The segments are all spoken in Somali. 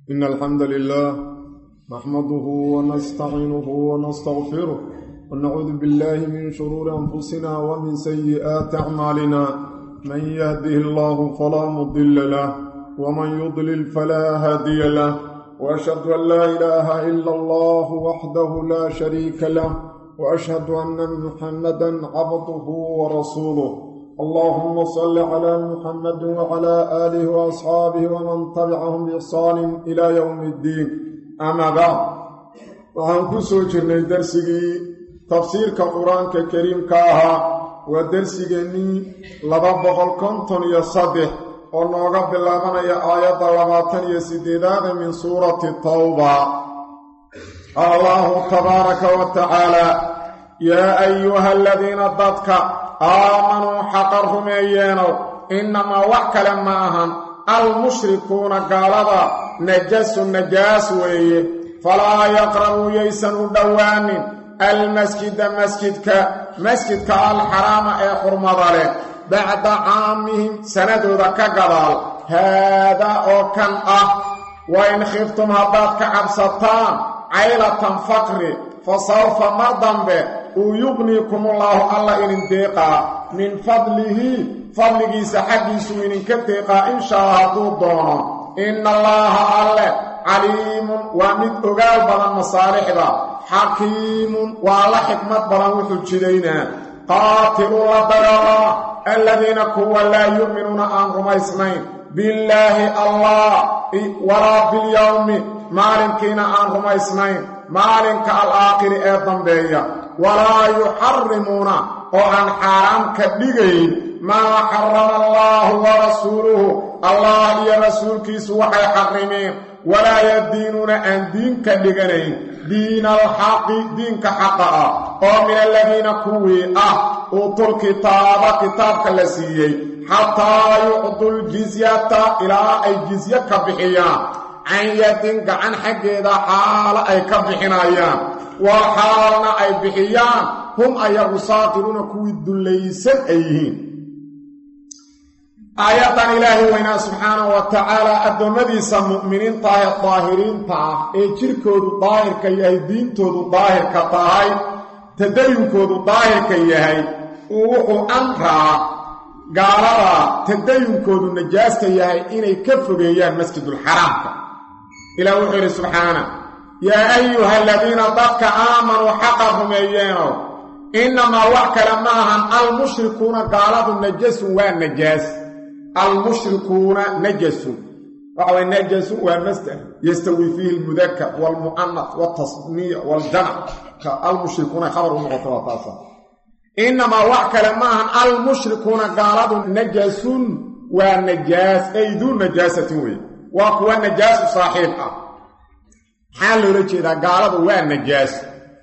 إن الحمد لله نحمده ونستعينه ونستغفره ونعوذ بالله من شرور أنفسنا ومن سيئات أعمالنا من يهده الله فلا مضل له ومن يضلل فلا هادي له وأشهد أن لا إله إلا الله وحده لا شريك له وأشهد أن محمدا عبده ورسوله اللهم صل على محمد وعلى آله وأصحابه ومن تبعهم بإحسان إلى يوم الدين أما بعد waxaan ku soo jirnay darsigii tafsiirka qur-aanka kariimka ahaa waa darsigeennii laba boqol konton iyo saddex oo nooga bilaabanaya aayadda labaatan iyo sideedaada min suurati tawba allahu tabaaraka wa tacaala yaa ayuha aladiina dadka aamanuu xaqa rumeeyeenow innamaa wax kale ma ahan almushrikuuna gaalada najasu najaas weeye falaa yaqrabuu yaysan u dhowaanin almasjida masjidka masjidka alxaraama ee xurmada leh bacda caamihim sanadooda ka gadaal haadaa oo kan ah wa in khiftum haddaad ka cabsataan caylatan faqri fa sawfa mar dambe uu yuqniikumullaahu alla idin deeqaa min fadlihi fadligiisa xaggiisuu idinka deeqaa inshaa hadduu doono inna allaaha alle caliimun waa mid ogaal badan masaalixda xakiimun waa la xikmad badan wuxuu jidaynaa qaatiluu la dagaalama aladiina kuwa laa yu'minuuna aan rumaysnayn billaahi allah walaa bilyowmi maalinkiina aan rumaysnayn maalinka alaakhiri ee dambeeya walaa yuxarimuuna oo aan xaaraam ka dhigayn maa xarama allaahu wa rasuuluhu allah iyo rasuulkiisu waxay xarimeen walaa yadiinuuna aan diin ka dhiganayn diina alxaqi diinka xaqa ah oo min aladiina kuwii ah uutul kitaaba kitaabka la siiyey xataa yucdul jizyata ilaa ay jizye ka bixiyaan can yadin gacan xaggeeda xaalo ay ka bixinayaan waa xaalna ay bixiyaan hum ayagu saaqiruuna kuwii dullaysan ay yihiin aayaddan ilaahay weynaa subxaanahu wa tacaala addoommadiisa mu'miniinta ah ee daahiriinta ah ee jirkoodu daahirka yahay diintoodu daahirka tahay tadayunkoodu daahirka yahay uu wuxuu amraa gaalada tadayunkoodu najaasta yahay inay ka fogeeyaan masjidulxaraamka ilaah wuxuu yidhi subxaana yaa ayuha aladiina dadka aamanuu xaqa rumeeyeenow innamaa wax kale ma ahan almushrikuuna gaaladu najasun waa najaas almushrikuuna najasun waxa way najasun waa masder yastawi fiihi almudakar waalmu'anas waaltasniya waaljamac almushrikuuna khabar u noqoto waa taasa innamaa wax kale ma ahan almushrikuuna gaaladu najasun waa najaas ay duu najaasatin weeye waa kuwa najaasu saaxiib ah maxaa loola jeedaa gaaladu waa najaas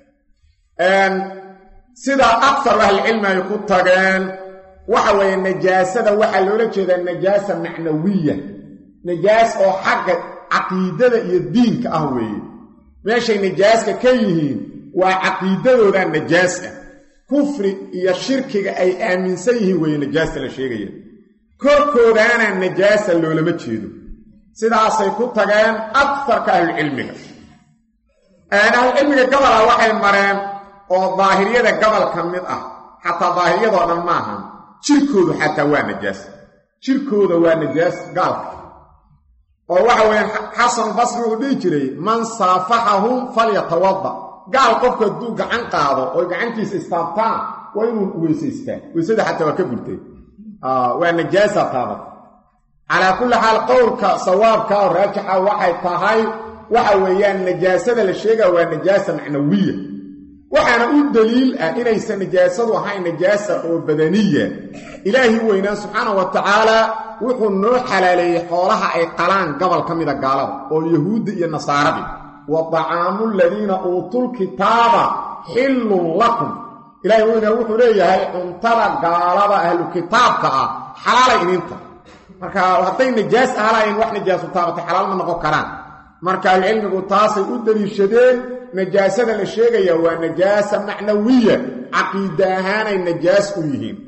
sidaa aktaru ahlicilmi ay ku tageen waxa weeye najaasada waxaa loola jeedaa najaasa macnawiya najaas oo xagga caqiidada iyo diinka ah weeye meeshay najaaska ka yihiin waa caqiidadooda najaas ah kufri iyo shirkiga ay aaminsan yihiin weeye najaasta la sheegaya korkoodaana najaasa loolama jeedo sidaasay ku tageen aktarka ahlucilmiga ahlucilmiga gabola waxay mareen oo daahiriyada gobol ka mid ah xataa daahiriyadoo dhan maahan jirkoodu xataa waa najaas jirkooda waa najaas gaalka oo waxa weeyaan xasan basri uu dhihi jiray man saafaxahum falyatawada gaal qofku hadduu gacan qaado oo gacantiisa istaabtaan waa inuu weysaystaa weysada xataa waa ka burtay waa najaasa taabat calaa kulli xaal qowlka sawaabka oo raajixa waxay tahay waxa weeyaan najaasada la sheegaa waa najaasa macnawiya waxaana u daliil ah inaysan najaasadu ahayn najaasa oo badaniya ilaahi weynaa subxaana wa tacaala wuxuu noo xalaaleeyey xoolaha ay qalaan gobol ka mida gaalada oo yahuudda iyo nasaaradi wa dacaamu aladiina uutul kitaaba xillun lakum ilaahi weynaa wuxuu leeyahay cuntada gaalada ahlu kitaabka ah xalaalay idinta marka hadday najaas ahlayn wax najaasu taabatay xalaal ma noqon karaan marka ahlucilmigu taasay u daliishadeen najaasada la sheegaya waa najaasa macnawiya caqiida ahaanay najaas u yihiin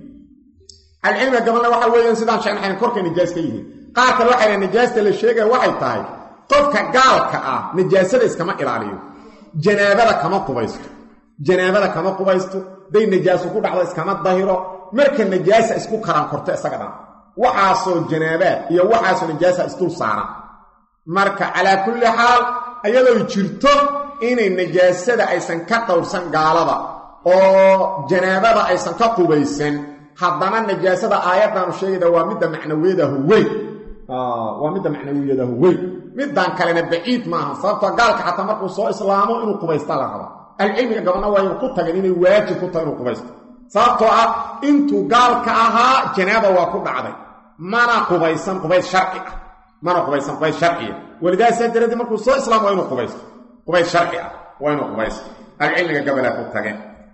ahlucilmiga gabalna waxa weeyaan sidaan sheegnaxayn korkay najaas ka yihiin qaar kale waxay dhahen najaasta la sheegaya waxay tahay qofka gaalka ah najaasada iskama ilaaliyo janaabada kama qubaysto janaabada kama qubaysto day najaaso ku dhacdo iskama dahiro marka najaasa isku karan korto isaga dhan waxaasoo janaabaad iyo waxaasoo najaasa isdul saaran marka calaa kulli xaal ayadoo jirto inay najaasada aysan ka dhowrsan gaalada oo janaabada aysan ka qubaysan haddana najaasada aayaddaanu sheegayda waa midda macnawiyadahu weyn waa midda macnawiyadahu weyn middan kalena baciid maaha sababtoo gaalka xataa markuu soo islaamo inuu qubaysta la raba ahlucilmiga gabadna waa ku tageen inay waajib ku tahay inuu qubaysto sababtoo ah intuu gaalka ahaa janaaba waa ku dhacday mana qubaysan qubays sharci ah mana qubaysan qubays sharciya walidaasaa daraaddeed markuu soo islaamo waa inuu qubaysto qubays sharci ah waa inuu qubaysto ahlucilmiga gabalaa ku tageen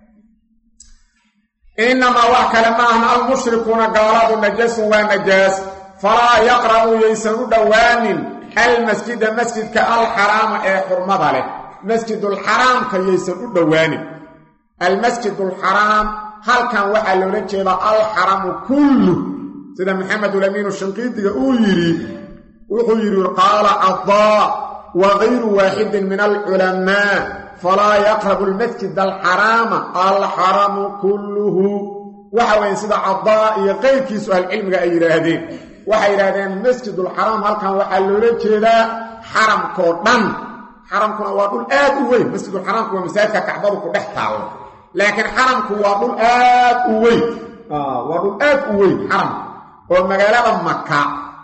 inamaa wax kale maahan almushrikuuna gaaladu najasun waa najaas falaa yaqra'u yaysan u dhowaanin almasjida masjidka alxaraama ee xurmada leh masjidulxaraamka yaysan u dhowaanin almasjidulxaraam halkan waxaa loola jeedaa alxaramu kullu sida maxamedulamiinu shanqiidiga uu yidhi wuxuu yidhi qaala cadaa wa gayru waaxidin min alculamaa falaa yaqrabu almasjid alxaraama alxaramu kulluhu waxa weeye sida cadaa iyo qeyrkiisu ahlucilmiga ay yidhaahdeen waxay yidhahdeen masjidulxaraam halkan waxaa loola jeedaa xaramkoo dhan xaramkuna waa dhul aad u weyn masjidulxaraamku waa masaajidka kacbadu ku dhex taallo laakiin xaramku waa dhul aad u weyn waa dhul aad u weyn xaramku oo magaalada maka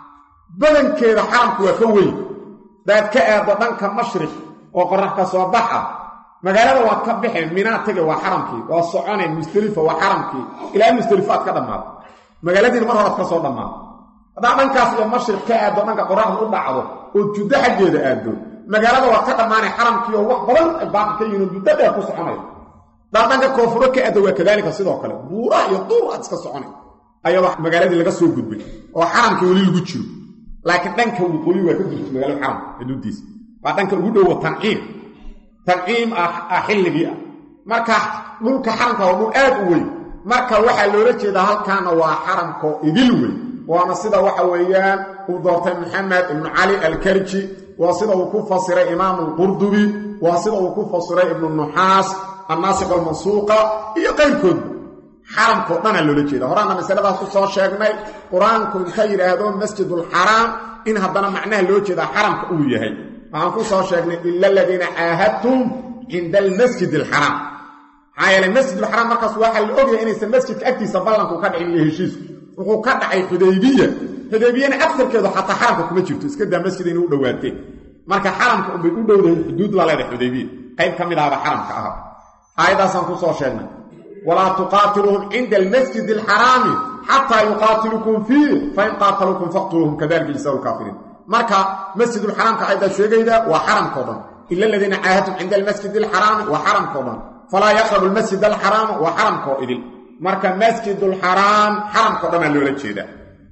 badankeeda xaramku waa ka weyn daad ka aado dhanka mashriq oo qorax ka soo bax ah magaalada waad ka baxeen minaa tege waa xaramkii waa soconeen mustelifa waa xaramkii ilaa mustelifa aad ka dhammaado magaaladiina mar horaad ka soo dhammaado haddaa dhankaas iyo mashriq ka aado dhanka qoraxda u dhacdo oo juddo xaggeeda aado magaalada waad ka dhammaanay xaramkii oo wax badan ay baaqi ka yihiin juddo dheer ku soconay haddaa dhanka koonfuro ka aado waa kadaalika sidoo kale buuraha iyo duur aad iska soconay ayadoo magaaladii laga soo gudbay oo xaramkii weli lagu jiro laakiin dhanka waqooyi waa ka gudbay magaalada xaramka xuduuddiisa waa dhanka ugu dhowo tanciim tanciim ah xilligii ah marka dhulka xaramka waa dhul aad u weyn marka waxaa loola jeedaa halkaana waa xaramkoo idil weyn waana sida waxa weeyaan uu doortay maxamed ibnu cali alkarji waa sida uu ku fasiray imaamu alqurdubi waa sida uu ku fasiray ibnu nuxaas annaasiq almansuuqa iyo qayrkoodba xaramkao dhanaa loola jeeda horaana masaladaas ku soo sheegnay qur-aanku inta yidhaahdo masjidulxaraam in haddana macnaha loo jeedaa xaramka uu yahay waxaan ku soo sheegnay ila aladiina caahadtum cinda almasjid alxaraam maxaa yeelay masjidulxaraam markaas waxaa la ogyahay inaysan masjidka agtiisa ballanku ka dhicin iyo heshiisku wuxuu ka dhacay xudaybiya xudaybiyana agsarkeedu xataa xaramka kuma jirto iska daa masjid inay u dhowaateen marka xaramka unbay u dhowdahay xuduud la leedahay xudaybiya qayb ka mid ahaba xaramka aha aayaddaasaan ku soo sheegnay walaa tuqaatiluuhum cinda almasjid alxaraami xataa yuqaatilukum fiih fain qaataluukum faqtuluuhum kadalika jisa lkaafiriin marka masjidulxaraamka aayaddaa sheegayda waa xaramkao dhan ila aladiina caahadtum cinda almasjid alxaraami waa xaramkao dhan falaa yaqrabu almasjid alxaraama waa xaramkoo idil marka masjidulxaraam xaramkao dhan aa loola jeedaa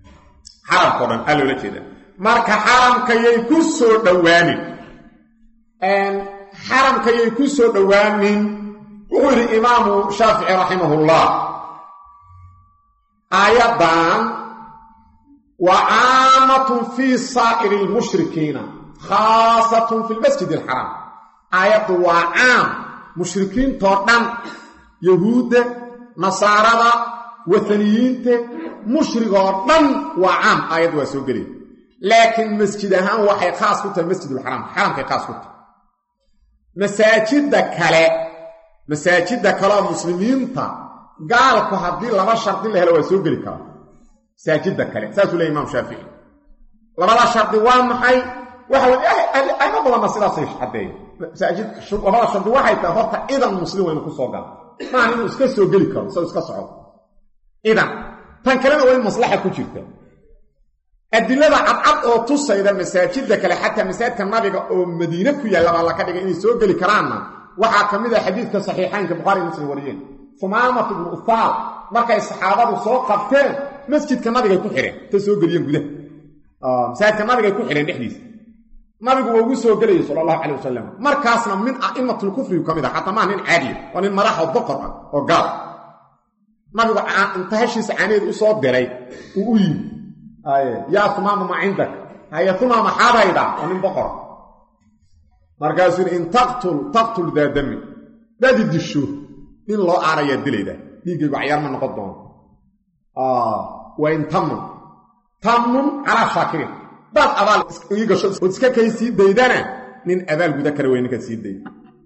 xaramkao dhan aa loola jeedaa marka xaramkayay ku soo dhowaanin xaramkayay ku soo dhowaanin wuxuu yidhi imaamu shaafici raximahullah aayaddan waa caamatun fii saa'iri almushrikiina khaasatun fi lmasjid alxaraam aayaddu waa caam mushrikiintoo dhan yahuudda nasaarada wataniyiinta mushrigoo dhan waa caam aayaddu waa soo gelaya laakiin masjid ahaan waxay khaas ku tahay masjidulxaraam xaramkay khaas ku tahay masaajidda kale masaajidda kaleoo muslimiinta gaalku haddii laba shardi la helo waa soo geli karaa masaajidda kale saasuu leey imaam shaafici labada shardi waa maxay waxa weye ayma badanna sidaasay caddeeya masaajid labada shardi waxay tahay horta idan muslim waa inu ku soo gala maaha inuu iska soo geli karo isagoo iska socdo idan tan kalena waa in maslaxa ku jirta adilada cadcad oo tusayda masaajidda kale xataa masaajidka nabiga oo madiine ku yaalla baa laka dhigay inay soo geli karaanna waxaa ka mid ah xadiidka saxiixaynka bukhari muslim wariyeen humaamat ibnu uhaal markay saxaabadu soo qabteen masjidka nabigay ku xidheen ta soo geliyeen gudaha masaajidka nabigay ku xidheen dhexdiisa nabigu waa ugu soo gelayay sala allahu calay wasalam markaasna min a'imatulkufrigu ka mid ah xataa maa nin caadiya waa nin madax oo boqor ah oo gaal nabigu inta hashiisa caaneed u soo diray uu u yimi yaa humaama ma cindak haye humaama xaadayda waa nin boqor markaasuu yidhi in taqtul taqtul daa dami daadi disho in loo aarayaa dilayda dhiiggaygu cayaar ma noqon doono waa in tamun tamun calaa shaakirin daad abaal ii gasho ood iska kay sii daydana nin abaal guda kara wey ninkaad sii dayda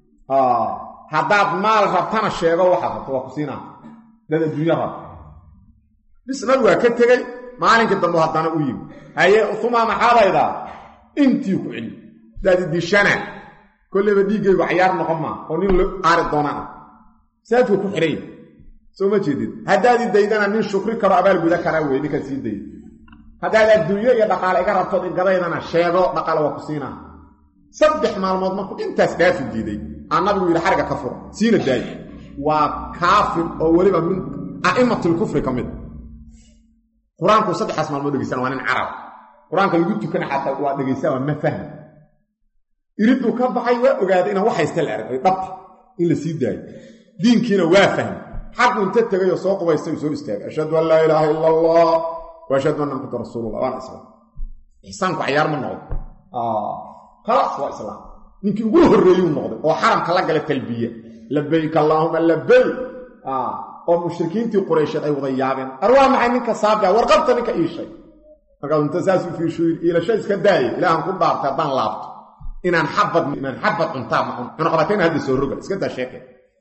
haddaad maal rabtana sheego waxaad rabto waa ku siinaa dad adduunya rabta bis nabi waa ka tegey maalinkii dambe haddana u yimi haye umaa maxaadaydaa intii ku celi daadi dishana kolleyba dhiiggaygu cayaar noqon maa oo nin la aari doona ah saadku ku xidhay soo ma jeedid haddaadi daydana nin shukri karo abaal guda karaa wey ninkaad sii dayda haddaad adduunyo iyo dhaqaale iga rabtood igadaydana sheego dhaqaale waa ku siinaa saddex maalmood markuu intaas dhaafi diiday aa nabigu yidhi xariga ka fura siina daayi waa kaafir oo weliba min a'immatilkufri ka mid qur-aanku saddexaas maalmood dhegeysana waa nin carab qur-aanka lagu tukana xataa waa dhegaysaa waa ma fahmi iriduu ka baxay waa ogaaday inaan wax haysta la arag ay dhabta in la sii daayo diinkiina waa fahmi xaqu inta tegayoo soo qubaystay soo istaagay ashhadu an laa ilaaha ila allah wa ashhadu anna maxamada rasuulullah waana islaam ixsaanku cayaar ma noqdo khalaas waa islaam ninkii ugu horreeyuu noqday oo xaramka la gala talbiya labayk allaahuma labayk oo mushrikiintii quraysheed ay wada yaabeen ar waa maxay ninka saabia warqabta ninka iishay markaas inta saasuu fiishuy iilasho iska daaya ilaahan ku dhaartay haddaan laabto inaan xabad inaan xabad cuntaa ma cun cunaqabatayna hadda soo roga iska daa sheeke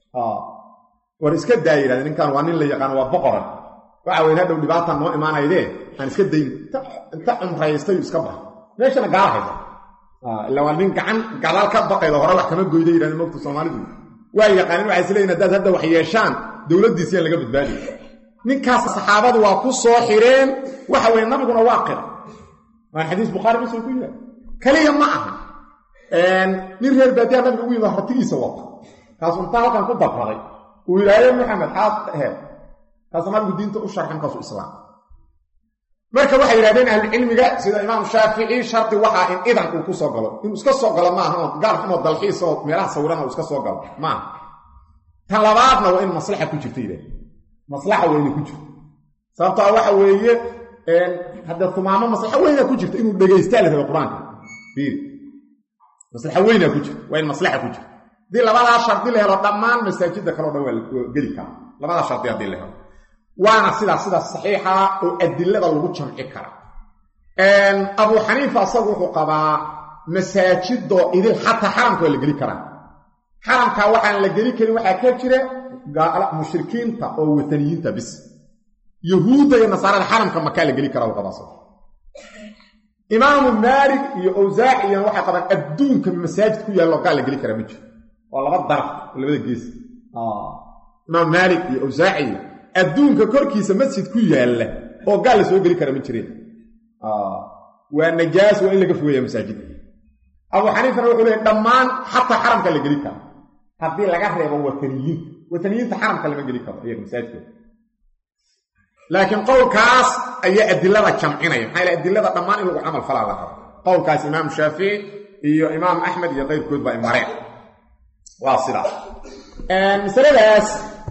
war iska daaya yidhahde ninkan waa nin la yaqaano waa boqoran waxa weyn hadhow dhibaataan noo imaanaydee aan iska dayn inta cumraystay iska bax meeshana gaala haysa ila waa nin gacan gadaal ka baqayda hore wax kama goyda yidhahdeen mogta soomaalidu waa yaqaanin waxay isleeyihin haddaad hadda wax yeeshaan dowladdiisiyaan laga badbaadiy ninkaas saxaabadu waa ku soo xireen waxa weye nabiguna waa qira waan xadiis bukhaari muslim ku yidhah keliya ma aha nin reer baadiya nabiga ugu yimid ratigiisa wata kaasu intaa halkan ku dabraday uu yidhaahye maxamed xaad aheed kaasu nabigu diinta u sharxan kaasu islaam marka waxay yidhahdeen ahlucilmiga sida imaam shaafici shardi waxaa in idan uu ku soo galo inuu iska soo galo maaha oo gaal xumoo dalxiis oo meelaha sawirana uu iska soo galo maaha tan labaadna waa in maslaxa ku jirta yidhahd maslaxa weyne ku jirto sababtoa waxa weeye hadda tumaamo maslaxa weynaa ku jirta inuu dhegaystaa la raba qur-aanka fiir maslaxa weynaa ku jirta waa in maslaxa ku jirta haddii labadaa shardi la helo dhammaan masaajidda kaleo dhan waa geli karaa labadaa shardi haddii la helo waana sidaas sidaas saxiixa oo adilada lagu jamci kara abu xaniifa asagu wuxuu qabaa masaajidoo idil xataa xaramka waa la geli karaa xaramkaa waxaan la geli karin waxaa ka jira mushrikiinta oo wataniyiinta bis yahuudda iyo nasaarada xaramka makaa la geli karaa u qabaa imaamu maalik iyo awsaaciyana waxay qabaan adduunka masaajid ku yaallo gaal la geli karaa ma jiro waa laba daraf oo labada gees imaam maalik iyo awsaaciya adduunka korkiisa masjid ku yaalla oo gaal la soo geli kara ma jireen waa najaas waa in laga fogeeya masaajidda abu xaniifana wuxuu leeyay dhammaan xataa xaramka la geli karo haddii laga reebo wataniyiinta wataniyiinta xaramka lama geli karo iyaga masaajidkooda laakiin qowlkaas ayaa adilada jamcinaya maxaa yale adilada dhammaan in lagu camal falaa la rabo qowlkaas imaam shaafici iyo imaam axmed iyo qayrkood baa mareen waa sidaas masaladaas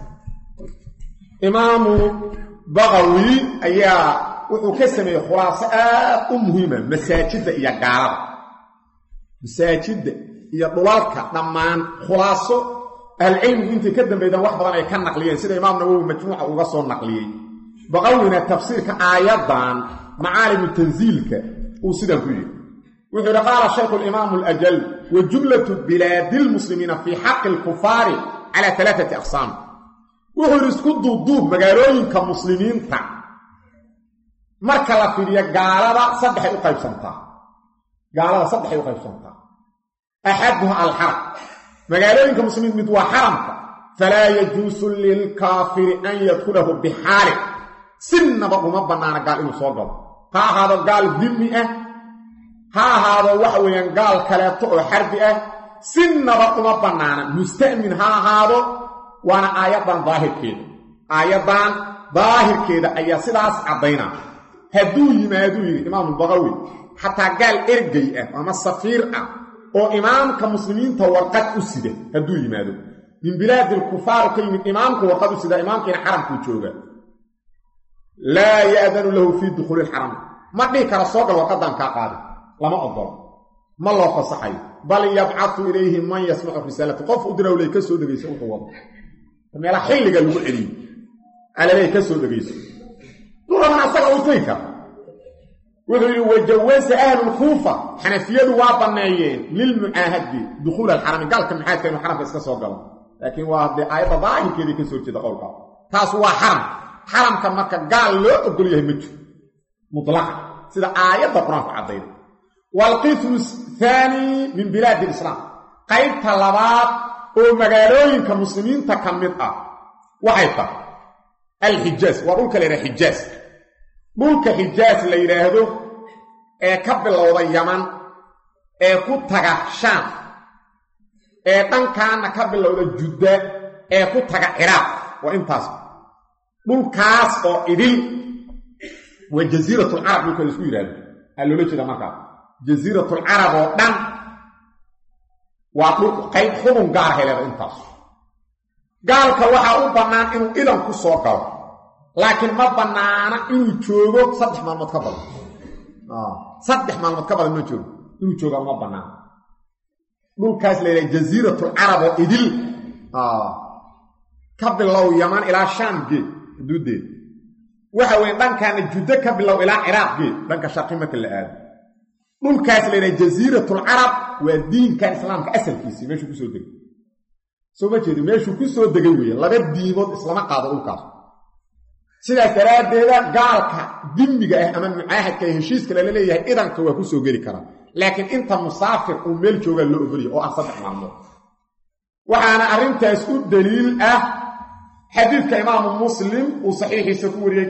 imaamu baqawi ayaa wuxuu ka sameeyey khulaaso aad u muhiima masaajidda iyo gaalada masaajidda iyo dhulalka dhammaan khulaaso ahlucilmigu intay ka dambeydaan wax badan ay ka naqliyeen sida imaam nawowi majmuuca uga soo naqliyey baqawina tafsiirka aayaddan macaalimu tansiilka uu sidan ku yidhi wuxuu yidhi qaala shaykhu alimaamu alajal wa jumlatu bilaadi lmuslimiina fii xaqi alkufaari cala alaaati aqsaam wuxuu yidhi isku duubduub magaalooyinka muslimiinta marka la fidiyo gaalada saddexay u qaybsantaa gaalada saddexay u qaybsantaa axaduha alxaram magaalooyinka muslimiin mid waa xaramka falaa yajuusu lilkaafiri an yadkulahu bixaalin sinnaba uma bannaana gaal inuu soo galo ha ahaado gaal dimmi ah ha ahaado waxa weeyaan gaal kaleeto oo xarbi ah sinnaba uma bannaana musta'min ha ahaado waana aayaddan daahirkeeda aayaddan daahirkeeda ayaa sidaas caddaynaa hadduu yimaaduu yidhi imaamulbaqawi xataa gaal ergey ah ama safiir ah oo imaamka muslimiinta warqad u sida hadduu yimaado min bilaadi alkufaaru ka yimid imaamku warqad u sida imaamkiina xaramkuu jooga laa ya'danu lahu fii dukhuuli ilxarami ma dhihi kara soo gal warqaddaan kaa qaadin lama ogolo ma loo fasaxayo bal yabcatu ilayhi man yasmacu risaalata qof u dirawley ka soo dhegayso wuxuu wado meelaa xilliga lagu celiyo alaley ka soo dhegayso duraman asaga u tegi kara wuxuu yidhi wajawasa ahlulkuufa xanafiyadu waa banneeyeen lilmucaahadi dukhuul alxarami gaalka mucaahadka inuu xaramka iska soo galo laakiin waa dee aayadda daahirkeedii ka soo jeeda qowlkaa taas waa xaram xaramka marka gaal loo ogol yahay ma jiro mutlaqa sida aayadda qur-aanku caddayda waalqismu thaani min bilaadi lislaam qaybta labaad oo magaalooyinka muslimiinta ka mid ah waxay tahay alxijaas waa dhulka la yidhaha xijaas dhulka xijaas la yidhaahdo ee ka bilowda yaman ee ku taga shaam ee dhankaana ka bilowda judda ee ku taga ciraaq waa intaas dhulkaas oo idil waa jasiiratulcarab dhulka la isku yidhahdo aa loola jeeda markaa jasiiratulcarab oo dhan waa dhul qayb xubun gaar heleeda intaas gaalka waxaa u bannaan inuu idan ku soo galo laakiin ma bannaana inuu joogo saddex maalmood ka badan saddex maalmood ka badan ma joogo inuu jooga ma bannaan dhulkaas la yidhaha jasiiratulcarab oo idil ka bilow yaman ilaa shaam geed xuduuddeeda waxa weye dhankaana juddo ka bilow ilaa ciraaq geed dhanka sharqi marka la aado dhulkaas la yidhaha jasiiratulcarab waa diinkan islaamka asalkiisii meeshuu kusoo degay soo ma jeedi meeshuu ku soo degay weeye laba diimood islama qaado dhulkaas sidaas daraaddeeda gaalka dimmiga ah ama mucaahadka ee heshiiska lala leeyahay idanka waa ku soo geli karaa laakiin inta musaafir uu meel joogaa loo ogolya oo ah saddex maalmood waxaana arrintaas u daliil ah xadiidka imaamu muslim uu saxiixiisa ku wariyey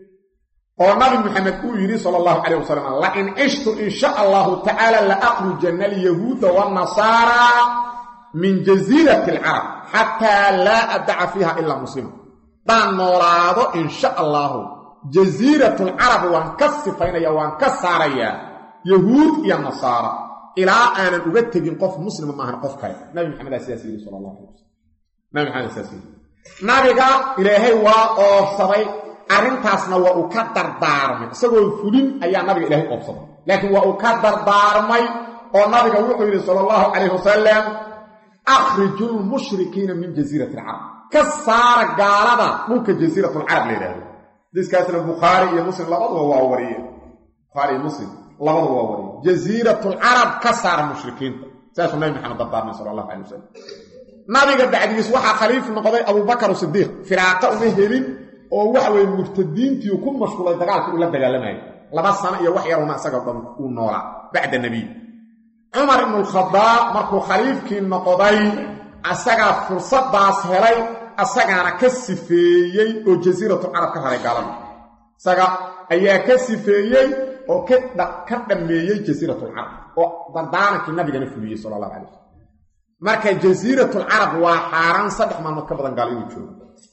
oo nabi maxamed uu yidhi sala allahu calayh wasalam lain cishtu in sha allahu tacaala la aqrujanna alyahuuda waannasaara min jasiirati alcarab xataa laa adaca fiiha ilaa muslima daan noolaado in sha allaahu jasiiratulcarab waan ka sifaynaya waan ka saarayaa yahuud iyo nasaara ilaa aanan uga tegin qof muslima maahan qof kale nabi maxamedaa sidaas yidhi sala allah alay wasalam nabi maxamed sidaas yidhi nabiga ilaahay waa oobsaday arrintaasna waa uu ka dardaarmay isagoo fulin ayaa nabiga ilaahay oobsaday laakiin waa uu ka dardaarmay oo nabiga wuxuu yidhi sala allahu calayh wasalam akhriju lmushrikiina min jasiirati alcarab ka saara gaalada dhulka jasiiratulcarab la yidhaahdo diskaasna bukhaari iyo muslim labaduba waa wariyeen bukhaari iyo muslim labaduba waa wariyeen jasiiratulcarab ka saara mushrikiinta saasuu nabi maxamed dardaarmay sala allahu calay wasalam nabiga bacdigiis waxaa khaliif noqday abubakar sidiiq firaaqa uma helin oo waxa weye murtadiintii ku mashquulay dagaalka uu la dagaalamayay laba sano iyo wax yaruna isaga dhan uu noolaa bacda nebiy cumar ibnulkhadaab markuu khaliifkii noqday asagaa fursadaas helay asagaana ka sifeeyey oo jasiiratu carab ka raray gaalada isaga ayaa ka sifeeyey oo ka dhammeeyey jasiiratulcarab oo dardaarankii nabigana fuliyey sala allahu calay wasalam marka jasiiratulcarab waa xaaraan saddex maalmood ka badan gaal inuu joogo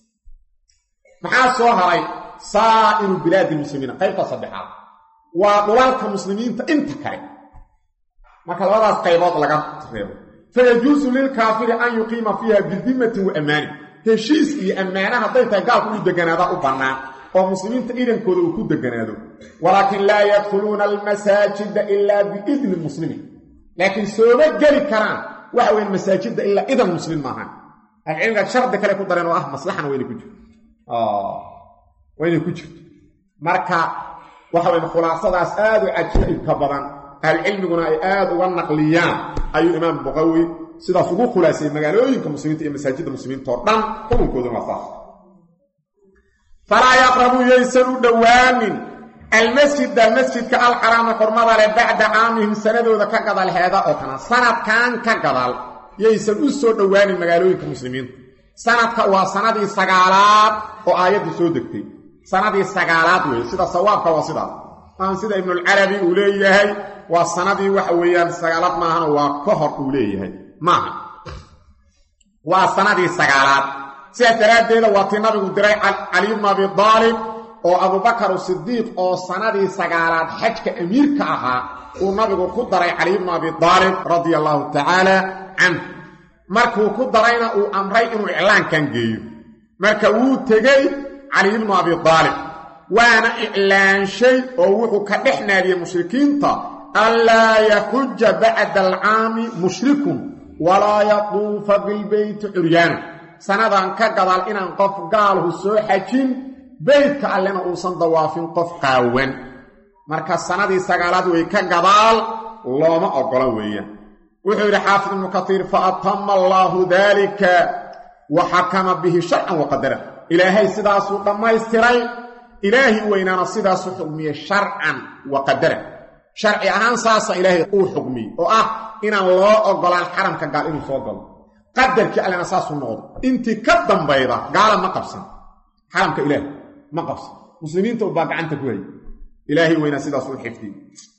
maxaa soo haray saa'iru bilaadi lmuslimiina qaybta saddexaad waa dhulalka muslimiinta inta kale marka labadaas qaybood laga reebo fayajuusu lilkaafiri an yuqiima fiiha bidimatin wa ammaanin heshiis iyo ammaana hadday tahay gaalku uu deganaadaa u bannaan oo muslimiinta idankooda uu ku deganaado walaakin laa yadkhuluuna almasaajida ilaa biidni muslimin laakiin sooma geli karaan waxa weyn masaajidda ilaa idan muslim maahan ahlucilmigaad shardi kale ku dareen oo ah maslaxana wayna ku jirto waa inay ku jirto marka waxa weyn khulaasadaas aad u cajaa'ibka badan ahlucilmiguna ay aad uga naqliyaan ayuu imaam buqawi sidaas ugu khulaasayey magaalooyinka muslimiinta iyo masaajidda muslimiinta oo dhan xukunkooduna waa saas falaa yaqrabuu yaysan u dhowaanin almasjida masjidka alxaraama xurmada leh bacda caamihim sanadooda ka gadal heeda oo kana sanadkan ka gadal yaysan u soo dhowaanin magaalooyinka muslimiinta sanadka waa sanadii sagaalaad oo aayaddu soo degtay sanadii sagaalaad weeye sida sawaabka waa sidaas maan sida ibnulcarabi uu leeyahay waa sanadii waxa weeyaan sagaalaad maahana waa ka hor uu leeyahay maaha waa sanadii sagaalaad sidaas daraaddeeda waa tii nabigu diray cali bnu abi daalib oo abubakar sidiiq oo sanadii sagaalaad xajka amiirka ahaa uu nabigu ku daray cali bnu abi daalib radia allaahu tacaala canh markuu ku darayna uu amray inuu iclaankan geeyo marka wuu tegey cali bnu abi daalib waana iclaanshay oo wuxuu ka dhex naadiyey mushrikiinta anlaa yaxuja bacda alcaami mushrikun walaa yatuufa bilbeyti curyaana sanadan ka gadaal inaan qof gaalhu soo xajin beytka allena uusan dawaafin qof qaawan marka sanadii sagaalaad way ka gadaal looma oggola weeyaan wuxuu yidhi xaafid ibnu katiir fa atama allaahu daalika wa xakama bihi sharcan wa qadara ilaahay sidaasuu dhammaystiray ilaahi weynaana sidaasuu xugmiyey sharcan wa qadara sharci ahaan saasa ilaahay uu xugmiyey oo ah inaan loo oggolaan xaramka gaal inuu soo galo qadarkii allena saasuu noqdo intii ka dambayda gaala ma qabsan xaramka ilaahi ma qabsan muslimiinta ubaa gacanta ku hayay ilaahay weynaa sidaasuu xifdiyey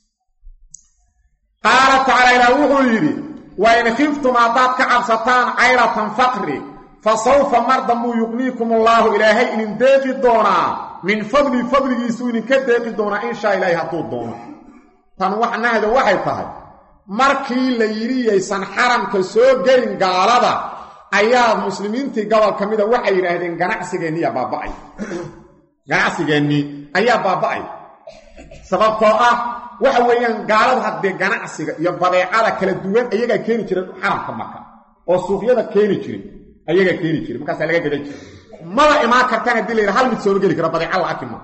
qaala tacaala ilaah wuxuu yidhi wain khiftum haddaad ka cabsataan cayratan faqri fa sawfa mar dambuu yuqniikum allaahu ilaahay idin deeqi doonaa min fadli fadligiisuu idinka deeqi doonaa inshaa ilaahi hadduu doono tan waxnahda waxay tahay markii la yidhi yaysan xaramka soo gelin gaalada ayaa muslimiintii gobol ka mida waxay yidhaahdeen ganacsigeenniyaa baaba'ay ganacsigeennii ayaa baaba'ay sababtoo ah waxa weeyaan gaaladu haddee ganacsiga iyo badeecada kala duwan ayagaa keeni jireen xaramka maka oo suuqyada keeni jiray ayagaa keeni jiray markaasaa laga gadan jiray maba imaan kartaan haddii la yidha hal mid sooma geli kara badeeca la aki ma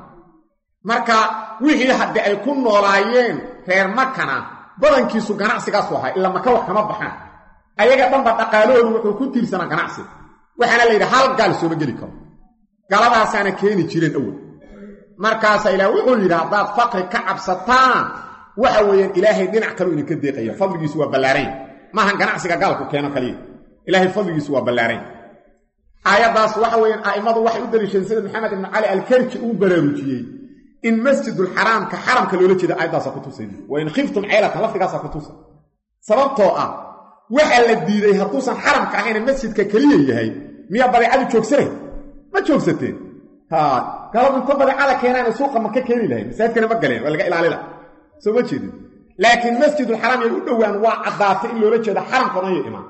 marka wixii haddii ay ku noolaayeen reer makana badankiisu ganacsigaasu ahay ila maka wax kama baxaan ayaga dhanba dhaqaalahoodu wuxuu ku tiirsanaa ganacsi waxaana la yidhi hal gaal sooma geli karo galadaasaana keeni jireen awel markaasaa ilaah wuxuu yidhi haddaad faqri ka cabsataan waxa weeyaan ilaahay dhinac kaleu idinka deeqaya fadligiisu waa ballaaranya maahan ganacsiga gaalku keeno kaliya ilaahay fadligiisu waa ballaaranya aayaddaas waxa weeyaan a'immadu waxay u daliisheen sida maxamed ibnu cali alkarji uu baraarujiyey in masjidulxaraamka xaramka loola jeeda aayaddaasa ku tusay wain khiftum ceylatan lafdigaasaa ku tusa sababtoo ah waxaa la diiday hadduusan xaramka ahayna masjidka keliya yahay miyaa badeecadu joogsanay ma joogsateen galab inta badeecada keenaana suuqa maka keeni lahayn masaajidkana ma galeen waa laga ilaalila soo ma jeedin laakiin masjidulxaraam yay u dhowaan waa caddaatay in loola jeeda xaramka dhan yo imaan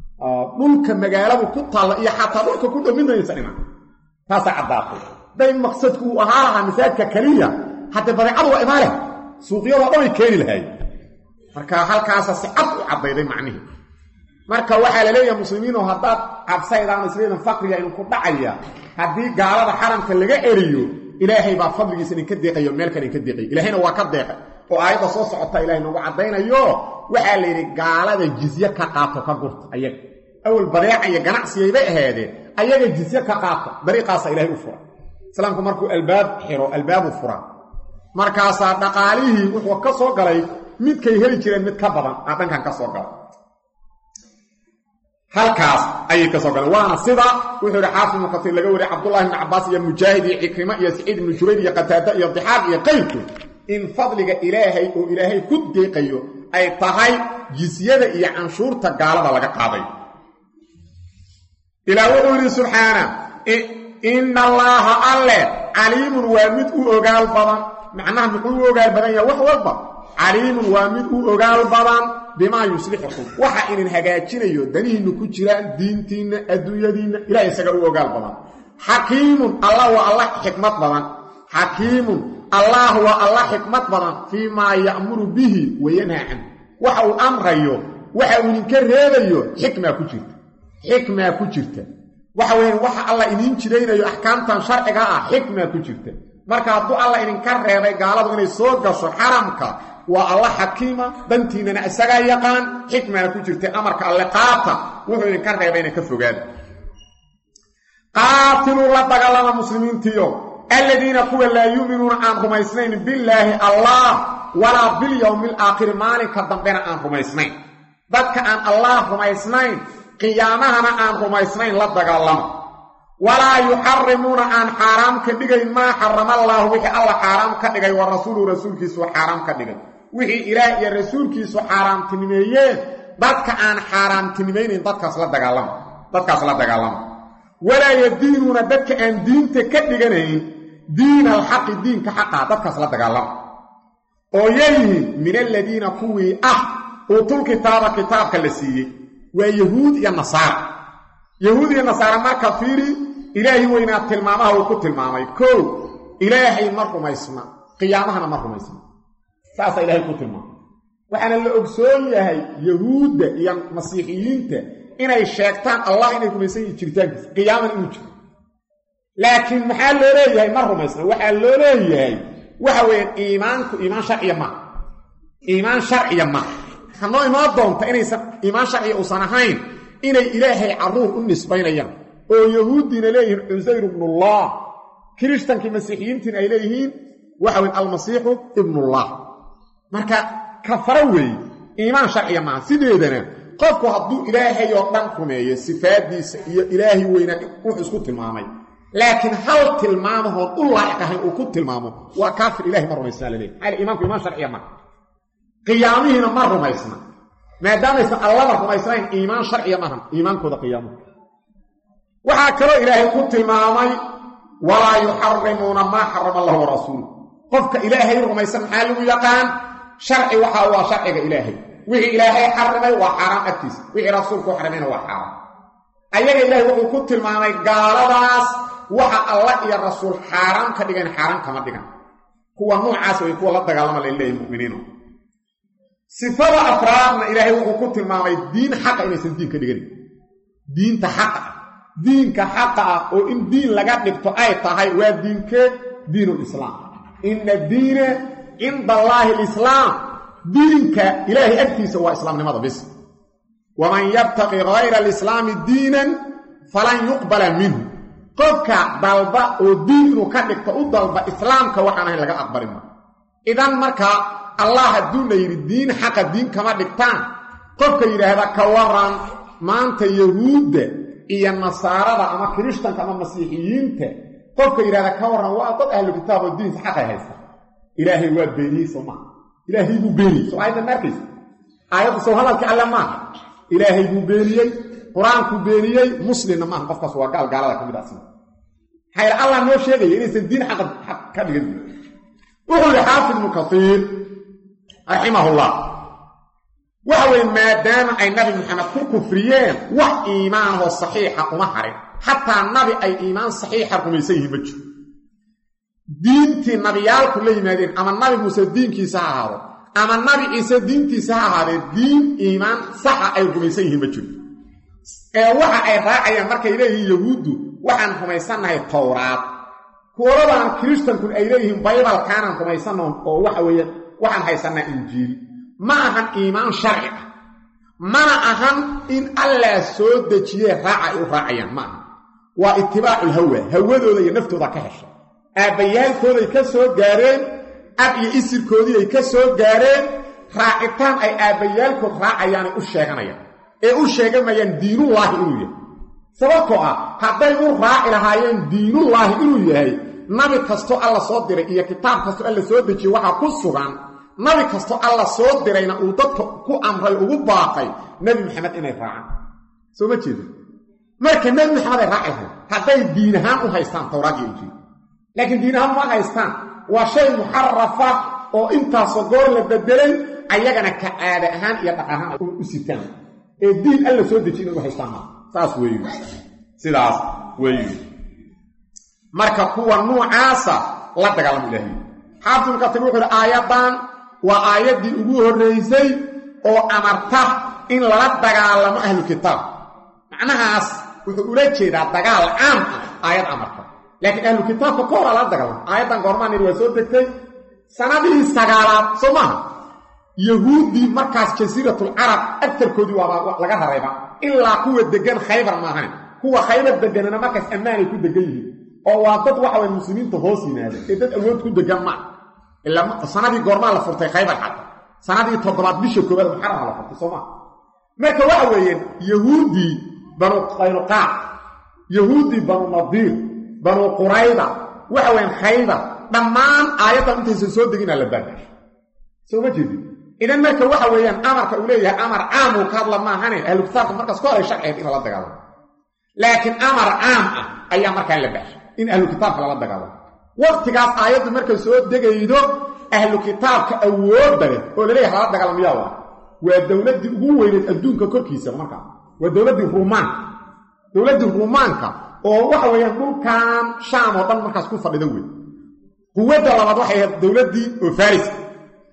dhulka magaaladu ku taalla iyo xataa dhulka ku dhow midnaysan imaan taasaa caddaatay day maqsadku uu ahaa lahaa masaajidka keliya haddee badeecadu waa imaale suuqyadoo dhan way keeni lahayn marka halkaasa si cad u caddayday macnihii marka waxaa la leeyahay muslimiinoo haddaad cabsaydaan isleedan faqriga idinku dhacaya haddii gaalada xaramka laga eriyo ilaahay baa fadligiisa idinka deeqayo meel kale idinka deeqayo ilaahayna waa ka deeqay oo aayadda soo socota ilahay noogu caddaynayo waxaa la yidhi gaalada jizye ka qaato ka gurta ayaga awal badeeca iyo ganacsiyaybay ahaadeen ayaga jizye ka qaato dariiqaasa ilahay u fura islaamku markuu albaab xiro albaabu fura markaasaa dhaqaalihii wuxuu ka soo galay midkay heli jireen mid ka badan aa dhankan ka soo galay halkaas ayay ka soo galeen waana sida wuxuu yidhi xaafid ibnu kasiir laga wariyay cabdullahi ibnu cabbaas iyo mujaahid iyo cikrimo iyo saciid ibnu jubayr iyo qataada iyo dixaaq iyo qayrku in fadliga ilaahay oo ilaahay ku deeqayo ay tahay jisyada iyo canshuurta gaalada laga qaaday ilaah wuxuu yidhi subxaana ina allaaha alle caliimun waa mid u ogaal badan macnaha muxuu u ogaal badan yaha wax walba caliimun waa mid u ogaal badan bimaa yuslixukum waxa idin hagaajinayo danihiinna ku jiraan diintiinna adduunyadiinna ilaah isaga u ogaal badan xakiimun allah waa alla xikmad badan xakiimun allah waa alla xikmad badan fii maa ya'muru bihi wayanhaa canhu waxa uu amrayo waxa uu idinka reebayo xikmaa ku jirta xikmaa ku jirta waxa weeyaan waxa alla idiin jiraynayo axkaamtan sharciga ah xikmaa ku jirta marka hadduu alla idinka reebay gaaladu inay soo gasho xaramka waa alla xakiima dantiinana isagaa yaqaan xikmana ku jirta amarka alle qaata wuxuu idinka reebayna ka fogaada qaatiluu la dagaalama muslimiintiyo aladiina kuwa laa yu'minuuna aan rumaysnayn billaahi allah walaa bilyowmi alaakhiri maalinka dambena aan rumaysnayn dadka aan allah rumaysnayn qiyaamahana aan rumaysnayn la dagaalama walaa yuxarimuuna aan xaaraam ka dhigayn maa xarama allaahu wixii alla xaaraam ka dhigay wa rasuuluhu rasuulkiisu xaaraam ka dhigay wixii ilaah iyo rasuulkiisu xaaraamtinimeeyeen dadka aan xaaraamtinimaynayn dadkaas la dagaalama dadkaas la dagaalama walaa yadiinuuna dadka aan diinta ka dhiganayn diina alxaqi diinka xaqaa dadkaas la dagaalama oo yayihiin min aladiina kuwii ah uutul kitaaba kitaabka la siiyey waa yahuud iyo nasaara yahuud iyo nasaare marka fiiri ilaahi weynaa tilmaamaha uu ku tilmaamay kow ilaahay ma rumaysna qiyaamahana ma rumaysna saasaa ilahay ku tilmaamay waxaana la ogsoon yahay yahuudda iyo masiixiyiinta inay sheegtaan allah inay rumaysan yihin jiritaankiisa qiyaaman inuu jiro laakiin maxaa loo leeyahay ma rumaysna waxaa loo leeyahay waxa weeyaan iimaanku iimaan sharciya maaha iimaan sharciya maaha hanoo imaan doonta inaysan iimaan sharciya uusan ahayn inay ilaahay carruur u nisbaynayaan oo yahuuddiina leeyihiin cusayr ibnullah kirishtankii masiixiyiintiina ay leeyihiin waxa weyn almasiixu ibnullah marka kafaro weeye iimaan sharciya maaha sideedana qofku hadduu ilaahay oo dhan rumeeyo sifaaddiisa iyo ilaahay weynaa wuxuu isku tilmaamay laakiin hal tilmaamahoon u laa'iq ahayn uu ku tilmaamo waa kaafir ilahay ma rumaysnaa laleeyahy maxaa iimaanku iimaan sharciya maaha qiyaamihiina ma rumaysna maadaamaysan allada rumaysnayn iimaan sharciya maahan iimaankooda qiyaamuhu waxaa kaloo ilaahay ku tilmaamay walaa yuxarimuuna maa xarama allahu warasuuluh qofka ilaahay rumaysan maxaa lagu yaqaan sharci waxa waa sharciga ilaahay wixii ilaahay xarimay waa xaaraam agtiisa wixii rasuulku xarimayna waa xaaraam ayaga ilaahay wuxuu ku tilmaamay gaaladaas waxa allah iyo rasuul xaaraam ka dhigan xaaraam kama dhigan kuwa noocaas way kuwa la dagaalama la leeyahy muminiino sifada afraadna ilaahay wuxuu ku tilmaamay diin xaqa inaysan diin ka dhiganin diinta xaqa diinka xaqa ah oo in diin laga dhigto ay tahay waa diinkee diinulislaam inna diina cinda allaahi alislaam diinka ilaahay agtiisa waa islaamnimada bis waman yabtaqi hayra alislaami diinan falan yuqbala minhu qofka dalba oo diin inuu ka dhigto u dalba islaamka waxaan ahayn laga aqbali ma idan marka allah hadduu la yidhi diin xaqa diin kama dhigtaan qofka yidhaahda ka waran maanta yahuudda iyo nasaarada ama kirishtanka ama masiixiyiinta qofka yidhahda ka warran waa dad ahlu kitaab oo diinsa xaqay haysta ilaahay waa beeniyey soo maaha ilaahay buu beeniyey soo aayaddan ma arkaysa aayaddu sow hadalkii alle maaha ilaahay buu beeniyey qur-aankuu beeniyey muslimna maaha qofkaas waa gaal gaalada ka mid ah sida maxaa yidhi allah noo sheegaya inaysan diin xaqa xaq ka dhigan wuxuu yihi xaafid ibnu kasiir raximahullah waxa weeye maadaama ay nabi maxamed ku kufriyeen wax iimaanahoo saxiixa uma harin xataa nabi ay iimaan saxiixa rumaysan yihiin ma jiro diintii nabiyaalku la yimaadeen ama nabi muuse diinkiisa ha ahaado ama nabi ciise diintiisa ha ahaadee diin iimaan saxa ay rumaysan yihiin ma jiro ee waxa ay raacayaan markay leeyihiin yahuuddu waxaan rumaysannahay towraad kuwaladan kirishtankun ay leeyihiin baybalkaanaan rumaysanno oo waxa weeye waxaan haysannaa injiil ma ahan iimaan sharci ah mana ahan in allah soo dejiyee raaca ay u raacayaan ma aha waa itibaaculhawa hawadooda iyo naftooda ka hesha aabbayaalkooday ka soo gaareen ab iyo isirkoodii ay ka soo gaareen raacitaan ay aabbayaalkood raacayaanay u sheeganayaan ee u sheegamayaan diinullaahi inuu yahay sababtoo ah hadday u raaci lahaayeen diinullaahi inuu yahay nabi kastoo alla soo diray iyo kitaab kastoo alla soo dejiyey waxaa ku sugan nabi kastoo alla soo dirayna uu dadka ku amray ugu baaqay nebi maxamed inay raacaan soo ma jeeda marka nebi maxamed ay raaci lahayn hadday diin ahaan u haystaan towraad iyo injiil laakiin diin ahaan ma haystaan waa shay muxarafa oo intaasoo goor la bedelay ayagana ka caada ahaan iyo dhaqan ahaan u sitaan ee diin alla soo dejiy inay u haystaan maa saas weeyu sidaas weeyu marka kuwa nuucaasa la dagaalamo ilaahay xaafidul katir wuxuu ihi aayaddan waa aayaddii ugu horraysay oo amarta in lala dagaalamo ahlu kitaab macnahaas wuxuu ula jeedaa dagaal caam ah aayad amarta laakiin ahlu kitaabka ka hora lala dagaalamo aayaddan goormaan yidhi waa soo degtay sanadihii sagaalaad soo maaha yahuuddii markaas jasiiratul carab agtarkoodii waaba laga rarayba ilaa kuwa deggan khaybar maahayn kuwa khaybar deganana markaas ammaanay ku degan yihiin oo waa dad waxa way muslimiinta hoos yimaada ee dad awood ku degan maa ilaa sanadii goormaa la furtay khaybar xata sanadii toddobaad bisha koobaad muxarama la furtay soo maa marka waxa weeyaan yahuuddii banu qaynuqaac yahuuddii banu nadiir banu qurayda waxa weyaan khaybar dhammaan aayaddan intaysan soo deginaa la baadaashay soo ma jeedin idan marka waxa weeyaan amarka uu leeyahay amar caam uu ka hadla maahane ahlu kitaabka markaas ka horay sharcigeed in lala dagaalamo laakiin amar caam ah ayaa markaa la baashay in ahlu kitaabka lala dagaalamo waqtigaas aayaddu markay soo degaydo ahlu kitaabka awoodda leh oo laleeyahay lala dagaalamayaa waa waa dowladdii ugu weyneed adduunka korkiisa markaa waa dowladdii ruumaanka dowladdii ruumaanka oo waxa weeyaan dhulkan shaam oo dhan markaas ku fadhida wey quwadda labaad waxay ahayd dowladdii oo farisa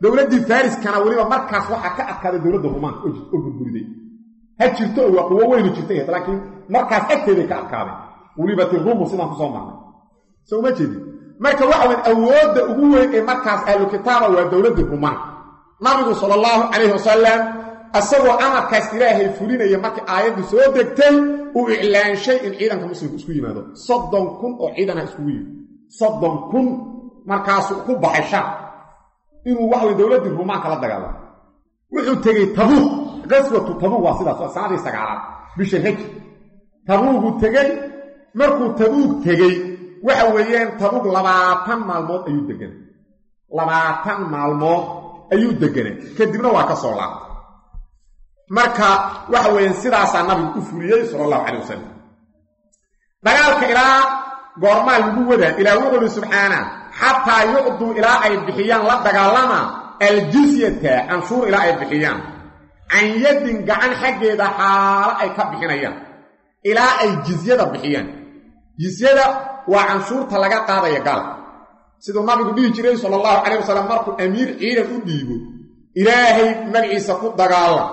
dowladdii fariskana weliba markaas waxaa ka adkaaday dowladda rumaanka oo gurguriday ha jirto oo waa quwo weynu jirtay laakiin markaas agteeday ka adkaaday weliba ti rumu sidaan kusoo marnay soo ma jeedin marka waxa weyn awoodda ugu weyn ee markaas ahlu kitaaba waa dowladdii rumaanka nabigu sala allahu calayhi wasalam asagoo amarkaas ilaahay fulinaya markii aayaddu soo degtay uu iclaanshay in ciidanka muslimku isku yimaado soddon kun oo ciidan ha iskugu yimid soddon kun markaasuu ku baxay sham inuu waxa wey dowladdii rumaanka la dagaalamo wuxuu tegey tabuuq qaswatu tabuuq waa sidaas waa sanadii sagaalaad bisha hej tabuuquu tegey markuu tabuuq tegey waxa weeyaan tabuuq labaatan maalmood ayuu deganay labaatan maalmood ayuu deganay kadibna waa ka soo laabtay marka waxa weeyaan sidaasaa nabigu u fuliyey sala allahu calay wasalam dagaalka ilaa goormaa lagu wadaa ilaa wuxuu uhi subxaana xataa yucduu ilaa ay bixiyaan la dagaalama aljisyata canshuur ilaa ay bixiyaan can yadin gacan xaggeeda xaalo ay ka bixinayaan ilaa ay jizyada bixiyaan jisyada waa canshuurta laga qaadaya gaalka siduu nabigu dhihi jiray sala allahu calayh wasalam markuu amiir ciidan u dhiibo ilaahay magaciisa ku dagaala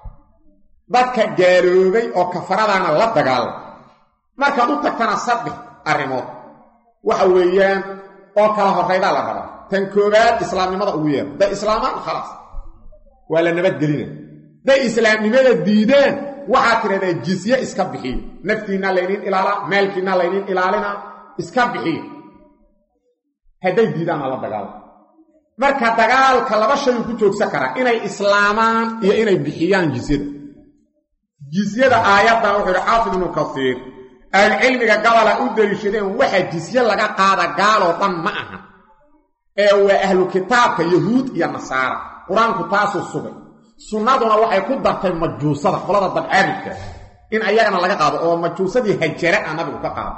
dadka gaaloobay oo kafaradaana la dagaala markaad u tagtana saddex arrimood waxa weeyaan oo kala horraydaa la rabaa tan koowaad islaamnimada ugu yeero day islaamaan khalaas waa la nabadgelina day islaamnimada diidaan waxaad tidhahdaa jisye iska bixiyo naftiinna layniin ilaalaa maalkiinna layniin ilaalina iska bixiyo hadday diidaanna la dagaalo marka dagaalka laba shayuu ku joogsan karaa inay islaamaan iyo inay bixiyaan jisyada jisyada aayaddan wuxuu yidhi xaafid ibnu kasiir ahlucilmiga gabola u deliishadeen waxa jisye laga qaada gaaloo dhan ma aha ee waa ahlu kitaabka yahuud iyo nasaara qur-aanku taasuu sugay sunnaduna waxay ku dartay majuusada qolada dabcaabidka in ayagana laga qaado oo majuusadii hajara a nabigu ka qaado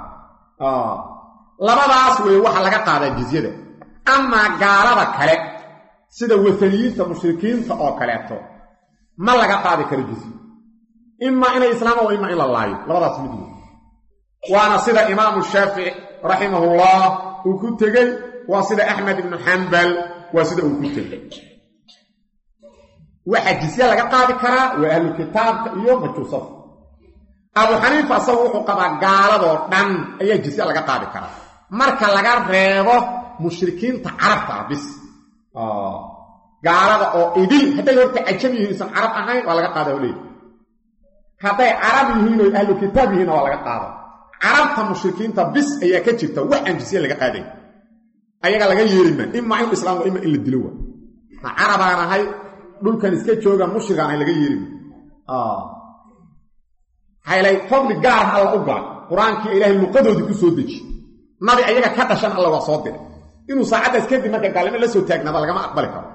labadaas weeye waxa laga qaadaa jizyada amaa gaalada kale sida wataniyiinta mushrikiinta oo kaleeto ma laga qaadi karo jizye imaa inay islaamaan waa imaa in la laayo labadaas mid wey waana sida imaamu shaafici raximahullah uu ku tegey waa sida axmed ibnu xambal waa sida uu ku tegey waxaa jisye laga qaadi karaa waa ahlu kitaabka iyo majuusada abu xaniifa asagu wuxuu qabaa gaaladoo dhan ayaa jisye laga qaadi karaa marka laga reebo mushrikiinta carabta ah bis gaalada oo idil hadday horta cajam yihiin isan carab ahayn waa laga qaada leey hadday carab yihiin oo ahlu kitaab yihiinna waa laga qaada carabta mushrikiinta bis ayaa ka jirta wax aan jisye laga qaaday ayaga laga yeelima imaa in islaam waa ima in la dilo waa ma carabaan ahay dhulkan iska jooga mushrigaan ahay laga yeelima haylay fadli gaar alla u gala qur-aankii ilaahay luqadoodii ku soo deji nabi ayaga ka dhashan alla waa soo diray inuu saacaddaas kadib marka gaalnimo la soo taagnaada lagama aqbali karo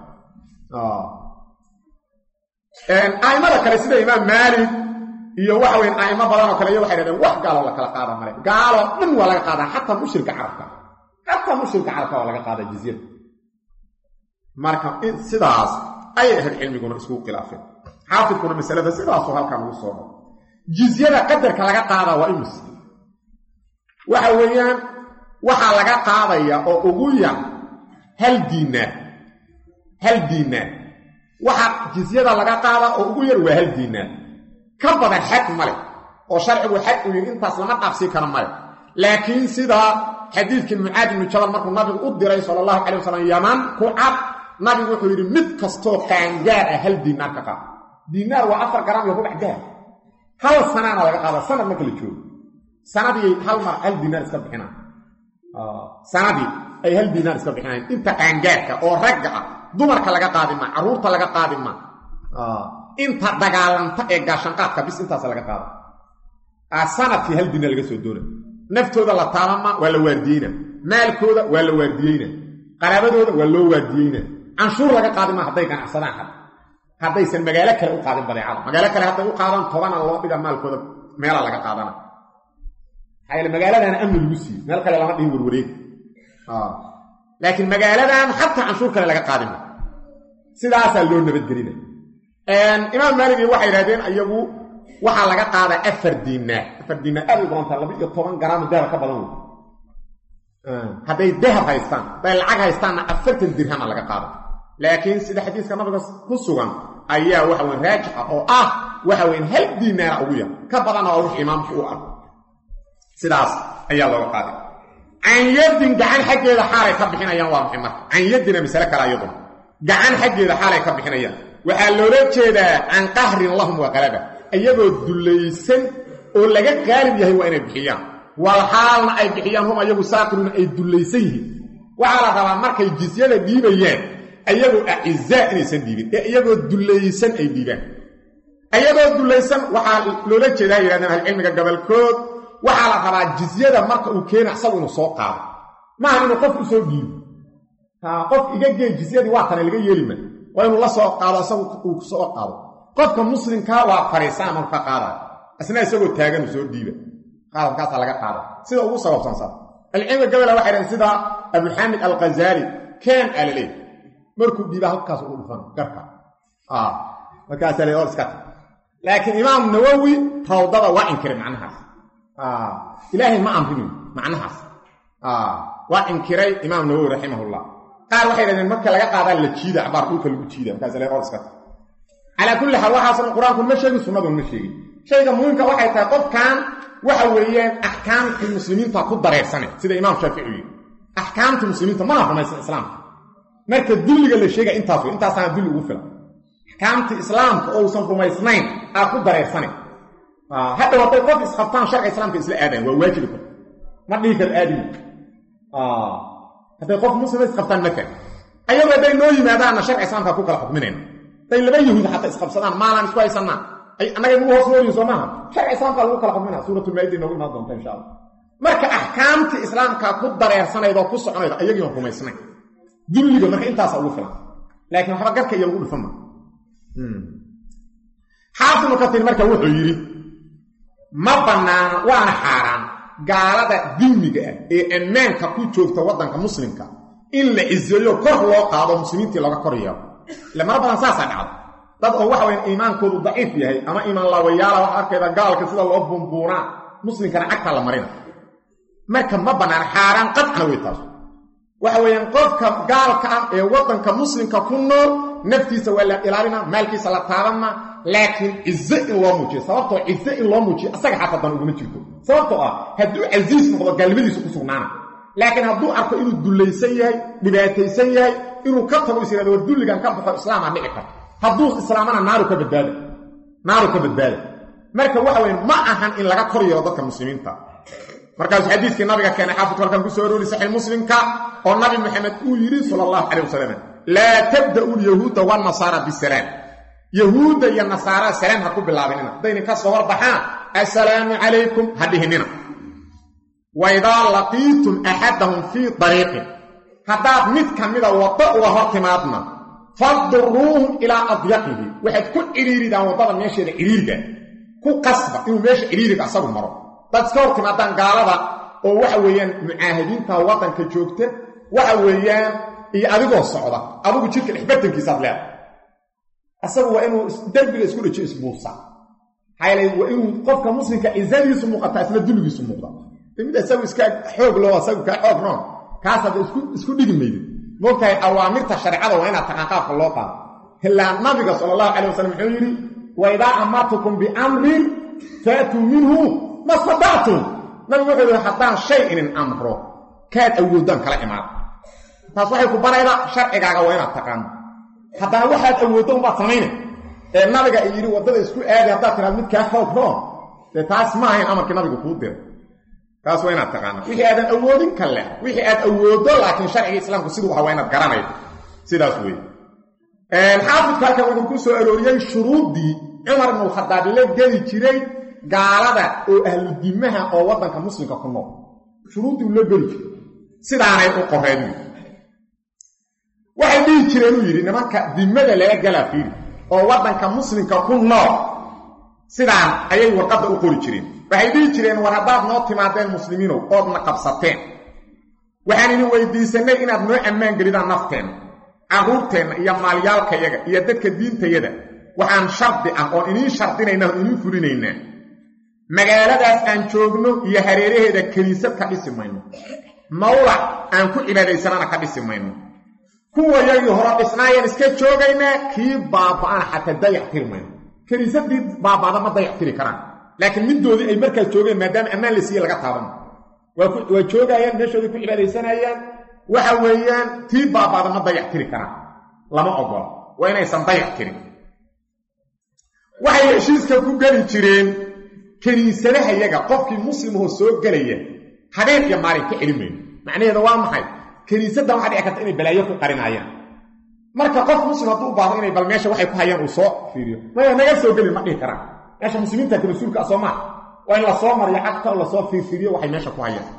a'immada kale sida imaam maalik iyo waxa weyn a'imo badanoo kale iyo waxay dhahdeen wax gaaloo la kala qaada male gaaloo dhan waa laga qaadaa xataa mushrika carabka xataa mushrika carabka waa laga qaadaa jizyada marka sidaas ayay ahayd cilmiguna iskugu khilaafeen xaafidkuna masalada sidaasuu halkan ugu soo dhao jizyada qadarka laga qaadaa waa imis waxa weeyaan waxaa laga qaadaya oo ugu yar hal diinaar hal diinaar waxaa jizyada laga qaadaa oo ugu yar waa hal diinaar ka badan xad male oo sharcigu xad u yidhi intaas lama dhaafsii karo male laakiin sida xadiidkii mucaad ibnu jabal markuu nabigu u diray sala allahu calay wasalam yaman ku cad nabigu wuxuu yidhi mid kastoo qaangaar ah hal diinaar ka qaada diinaar waa afar garam iyo rubac dahab hal sanaana laga qaada sanad marka la joogo sanadii hal mar hal diinaar iska bixinaan sanadii ay hal diinaar iska bixinayan inta qaangaarka oo ragga ah dumarka laga qaadi maa carruurta laga qaadi maa inta dagaalanta ee gaashanqaadka bis intaas laga qaada sanadkii hal diinaar laga soo doona naftooda la taabama waa la waardiyeyna maalkooda waa la waardiyeyna qaraabadooda waa loo waardiyeyna canshuur laga qaadi maa hadday ganacsadaan had haddaysan magaalo kale u qaadin badeecada magaalo kale hadday u qaadaan tobana loo dhiga maalkooda meela laga qaadana maxaa yeel magaaladaana amni lagu siiye meel kale lama dhihin warwareeg laakiin magaaladan xataa canshuur kale laga qaadima sidaasaa loo nabadgelina imaam maaligi waxay yidhahdeen iyagu waxaa laga qaadaa afar diinaar afar diinaar aad u badantaa laba iyo toban garaamo dahab ka badan wey hadday dahab haystaan hadday lacag haystaanna afartan dirhama laga qaada laakiin sida xadiiska nabiga ku sugan ayaa waxa weyn raajixa oo ah waxa weyn hal diinaara ugu yar ka badanna waa wix imaamku u arko sidaas ayaa looga qaaday can yaddin gacan xaggeeda xaalay ka bixinayaan waa maxay marka can yaddina masale kale iyaduna gacan xaggeeda xaalay ka bixinayaan waxaa loola jeedaa can qahrin lahum wa qalaba iyagoo dullaysan oo laga qaalib yahay waa inay bixiyaan wal xaalna ay bixiyaan hum ayagu saaqiruuna ay dullaysan yihiin waxaa la rabaa markay jisyada dhiibayaan ayagoo acizaa inaysan dhiibin ee iyagoo dullaysan ay dhiibaan ayagoo dullaysan waxaa loola jeedaa yidhahdeen ahlucilmiga gabolkood waxaa la rabaa jizyada marka uu keena isagu inuu soo qaado maaha inuu qof u soo dhiibo qof iga gee jizyadii waa tana laga yeelima waa inuu la soo qaado isagu uu soo qaado qofka muslimkaa waa fariisaan marka qaadaya isna isagoo taagan uu soo dhiiba qaadalkaasaa laga qaada sida ugu sababsansan alcilmiga gabola waxay dhahen sida abuxaamid alkhazaali keen alaleey markuu dhiiba halkaas ugu dhufan garka markaasaa le or iska ta laakiin imaam nawowi rawdada waa inkiray macnahaas ilaahay ma amrinin macnahaas waa inkiray imaam nawowi raximahullah qaar waxay dhahdeen marka laga qaadaa la jiida cabaar dhulka lagu jiida markaas le or iska ta calaa kulli xaal waxaasan qur-aanku ma sheegin sunnadun ma sheegin shayga muhiimka waxay tahay qofkan waxa weeyaan axkaamtii muslimiinta ku dareersane sida imaam shaafici yidhi axkaamtii muslimiinta mana rumaysan islaamka marka dulliga la sheega intaas wey intaasaana dulli ugu filan axkaamtii islaamka ousan rumaysnayn aa ku dareersane hadhow hadday qof isqabtaan sharca islaamka isla aadayan waa waajibi kor ma dhihi karo aadimi hadday qof muslima isqabtaan maka ayagoo hadday noo yimaadaanna sharca islaamka ku kala xukminayna hadday laba yahuud xataa isqabsadaan maalaan isku haysanaa annaga nagu hoos noolyihin soo maaha sharci islaamka lagu kala xukmina suuratulmaa'ida noogu imaan doonta insha allah marka axkaamtii islaamka ku dareersanayd oo ku soconayda ayagiion rumaysnayn dulliga marka intaasa ugu filan laakiin waxba garka iyo lagu dhufan ma xaafinu katir marka wuxuu yidhi ma bannaana waana xaaraan gaalada dilmiga ah ee ammaanka ku joogta waddanka muslimka in la ciseeyo kor loo qaado muslimiintii looga kor yeelo ile mara badan saasaa dhacda dad oo waxa waya iimaankoodu daciif yahay ama iimaan laawayaala waxa arkayda gaalka sida loo buunbuunaa muslimkana cagtaa la marina marka ma bannaan xaaraan qadcana wey taas waxa weeyaan qofka gaalka ah ee waddanka muslimka ku nool naftiisa waa la ilaalina maalkiisa la taabanma laakiin cize in loo muujiyo sababtoo cize in loo muujiyo asaga xataa dan uguma jirto sababtoo ah hadduu casiis noqdo gaalnimadiisu ku sugnaana laakiin hadduu arko inuu dullaysan yahay dhibaataysan yahay inuu ka tago is yihahdo war dulligan ka baxo islaamaa dhici karta hadduu islaamana naaru ka badbaada naaru ka badbaada marka waxa weye ma ahan in laga kor yeelo dadka muslimiinta markaasuu xadiiskii nabiga keenay xaafidku halkan ku soo aroori saxiix muslimka oo nabi maxamed uu yidhi sala allahu calay wasalam laa tabda'u lyahuuda wanasaara bisalaam yahuudda iyo nasaara salaam ha ku bilaabinina haddaynin ka soo horbaxaan assalaamu calaykum ha dhihinina waidaa laqiitum axadahum fii dariiqin haddaad mid ka mida waddo uga hor timaadna fadduruuhum ilaa adyaqihi waxaad ku cidhiiridaan waddada meesheeda cidhiiriga ku qasba inuu meesha cidhiiriga asagu maro dad iska hor timaadaan gaalada oo waxa weeyaan mucaahidiinta waddanka joogta waxa weeyaan iyo adigoo socda adigu jidka dhexbartankiisaad leedahay asagu waa inuu derbiga isku dhajiyo isbuusa maxaa yeelay waa inuu qofka muslimka cizadiisu muuqataa isna dulligiisu muuqda mid isagu iska xoog loo asagu kaa xoog noon kaas hadda isku dhigi maydid moogtahay awaamirta shareecada waa inaad taqaan qaabka loo qaado ilaa nabiga sala allahu calay wasalam muxuu yidhi wa idaa amartukum biamrin faatuu minhu ma stadactum nabigu wuxuu yidhi haddaan shay inin amro kaad awoodaan kala imaada taas waxay ku baraydaa sharcigaaga waa inaad taqaano haddana waxaad awooddo unbaad samaynay ee nabiga ay yidhi waddada isku aadi haddaad tiraad mid kaa xoog roon dee taas ma ahayn amarkii nabigu kuu diray taas waa inaad taqaana wixii aadan awoodin ka leh wixii aad awooddo laakiin sharciga islaamku siduu aha waa inaad garanaydo sidaas weeye xaafidku halkan wuxuu ku soo arooriyey shuruuddii cumar ibnulkhadaab la geli jiray gaalada oo ahludimaha oo waddanka muslimka ku nool shuruuddii uu la geli jiray sidaanay u qoreen waxay dhihi jireen uu yidhi nimanka dimada laga galaa fiiri oo waddanka muslimka ku nool sidaan ayay warqadda u qori jireen waxay dhihi jireen war haddaad noo timaadeen muslimiinow oodna qabsateen waxaan idin weydiisannay inaad noo ammaan gelidaan nafteenna carruurteenna iyo maalyaalkayaga iyo dadka diintayada waxaan shardi ah oon iniin shardinaynaa oon iniin fulinaynaa magaaladaas aan joogno iyo hareeraheeda kiniisad ka dhisi mayno mawlac aan ku cibaadaysanana ka dhisi mayno kuwa yagii hore dhisnaayaan iska joogaynaa kii baaba'ana xataa dayac tiri mayno kiniisadii baaba'da ma dayac tiri karaan laakiin midoodii ay markaas joogeen maadaama ammaan la siiye laga taaban waa joogayaan meeshoodii ku cibaadaysanayaan waxa weeyaan tii baaba'da ma dayac tiri karaan lama ogola waa inaysan dayac tirin waxay heshiiska ku geli jireen kiniisadaha yaga qofkii muslimahoo soo gelaya habeen iyo maalin ka celin mayno macnaheeda waa maxay kiniisaddan waxaa dhici karta inay balaayo ku qarinaayaan marka qof muslim hadduu u baahdo inay bal meesha waxay ku hayaan uu soo fiiriyo maya naga soo gelin ma dhihi karaan meesha muslimiinta ka mas-uulka ah soo maa waa in lasoo mariyo cagta oo lasoo fiirfiiriyo waxay meesha ku hayaan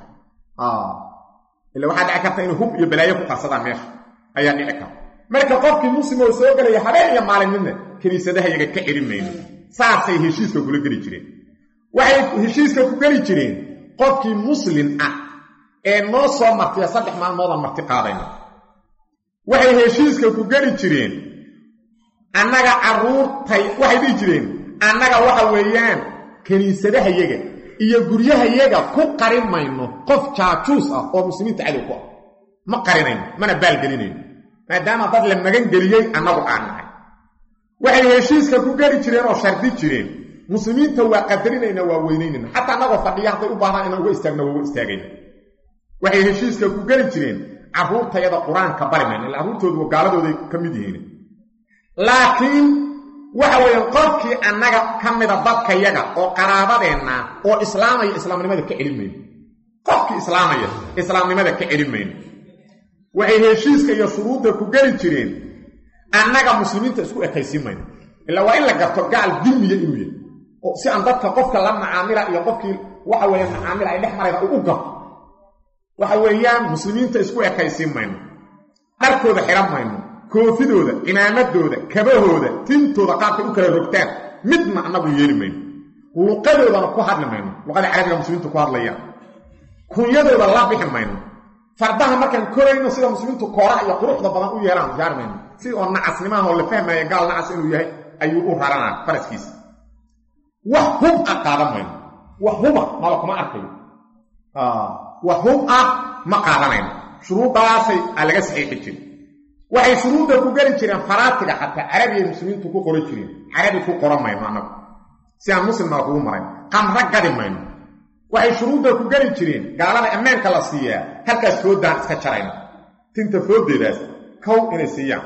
ila waxaa dhici karta inay hub iyo balaayo ku qarsadaan meesha ayaa dhici karta marka qofkii muslim oo soo gelaya habeen iyo maalin midna kiniisadaha yaga ka celin mayno saasay heshiiska kula geli jireen waxay heshiiska ku geli jireen qofkii muslim ah ee noo soo martiya saddex maalmoodaan marti qaadayno waxay heshiiska ku geli jireen annaga carruurtay waxay dhihi jireen annaga waxa weeyaan kiniisadahayaga iyo guryahayaga ku qarin mayno qof jaajuus ah oo muslimiinta cadow ku ah ma qarinayno mana baalgelinayno maadaama dad la magan geliyey annagu aan nahay waxay heshiiska ku geli jireen oo shardi jireen muslimiinta waa qadarinayna waa weynaynayna xataa annagoo fadhiya hadday u baahdaan inaan uga istaagna waa uga istaagayna waxay heshiiska ku geli jireen carruurtayada qur-aanka bari mayna illa carruurtoodu gaaladooday ka mid yihiin laakiin waxa weeyaan qofkii annaga ka mida dadkayaga oo qaraabadeenna oo islaamaya islaamnimada ka celin mayno qofkii islaamaya islaamnimada ka celin mayno waxay heshiiska iyo shuruudda ku geli jireen annaga muslimiinta isku ekaysiin mayno ilaa waa in la garto gaal dilmiya inuu yahay oo si aan dadka qofka la macaamila iyo qofkii waxa weeye macaamila ay dhex marayda uu u garto waxa weeyaan muslimiinta isku ekaysiin mayno dharkooda xihan mayno koofidooda cimaamadooda kabahooda tintooda qaabkay u kala rogtaan midna annagu yeeli mayno luqadoodana ku hadli mayno luqada carabiga muslimiintu ku hadlayaan kunyadooda la bixi mayno fardaha markaan korayno sida muslimiintu kooraha iyo quruxda badan u yeelaan gaar mayno si oo nacasnimaha oo la fahmaya gaal nacas inuu yahay ayuu u raranaa faraskiisa wax hub ah qaadan mayno wax huba maba kuma arkayo wax hub ah ma qaadanayno shuruuddaasay aa laga saxiixi jirin waxay shuruudda ku geli jireen faraatiga xataa carabiyay muslimiintu ku qoran jireen carabi ku qoran mayno annagu si aan muslimnaa kugu marayn qamra gadi mayno waxay shuruudda ku geli jireen gaalada ammaanka la siiyaa halkaas fooddaan iska jarayna tinta fooddeedaas kow inay siiyaan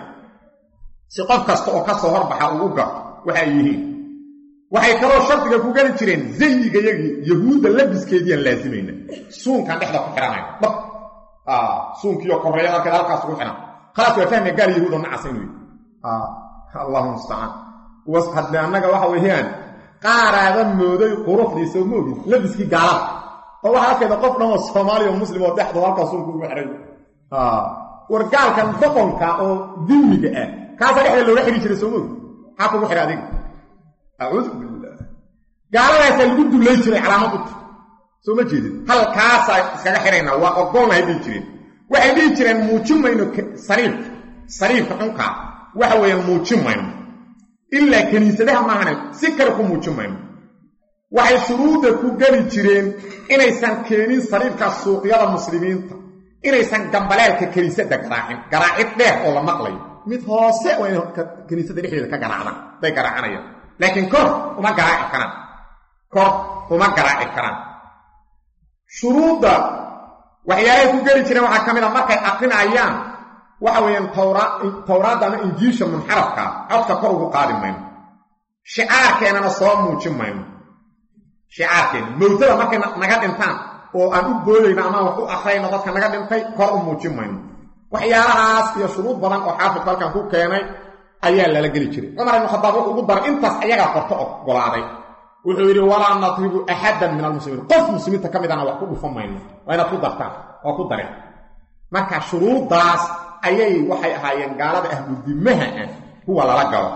si qof kasta oo ka soo horbaxa uu u garto waxa ay yihiin waxay kaloo shardiga ku geli jireen zayigayagii yahuudda labiskeediiaan laasimayna suunkaan dhexda ku xidhanayna dhab suunkiiyo korreeya halkeeda halkaas ugu xidhan khalaas waa fahmaya gaal yahuudo nacasa inuu yihi allahu mustacaan kuwas hadde annaga waxa weeyaan qaaraada mooday quruxdiisa ma ogin labiskii gaalada oo waxaa halkeeda qof dhan oo soomaaliya oo muslim oo dhexdu halkaa suunka ugu xidhay war gaalkan doqonka oo dilmiga ah kaasaa dhexda looga xidhi jiray soo mogi maxaa kugu xidha adiga acuudu billah gaaladaasaa lagu dullay jiray calaamad uta soo ma jeedin halkaasaa iskaga xidhaynaa waa ogolnahay dhihi jireen waxay dhihi jireen muujin mayno sariirka sariirka xunkaa waxa weeyaan muujin mayno ilaa kiniisadaha maahane si kale ku muujin mayno waxay shuruudda ku geli jireen inaysan keenin sariirkaas suuqyada muslimiinta inaysan gambaleelka kiniisadda garaacin garaacid dheer oo la maqlayo mid hoose waa inay kiniisadda dhexdeeda ka garaacdaan haday garaacanayaan laakiin kor uma garaaci karaan kor uma garaaci karaan shuruudda waxyaalahay ku geli jireen waxaa ka mid a markay aqrinayaan waxa weeyaan tawraadda ama injiisha munxarafkaa codka kor ugu qaadi mayno shicaarkeennana soo muujin mayno shicaarkeenna mowtada markay naga dhintaan oo aan u boodayno amaan wax u akhrayno dadka naga dhintay kor u muujin mayno waxyaalahaas iyo shuruud badan oo xaafidku halkan ku keenay ayaa lala geli jiray cumar ibnu khadaab wuxuu ugu daray intaas ayagaa qorto ogolaaday wuxuu yidhi walaa nadribu axadan min almuslimiin qof muslimiinta ka midana wax ku dhufan mayno waa inaad ku dartaan oo ku dareen marka shuruuddaas ayay waxay ahaayeen gaalada ahludimaha ah kuwa lala galo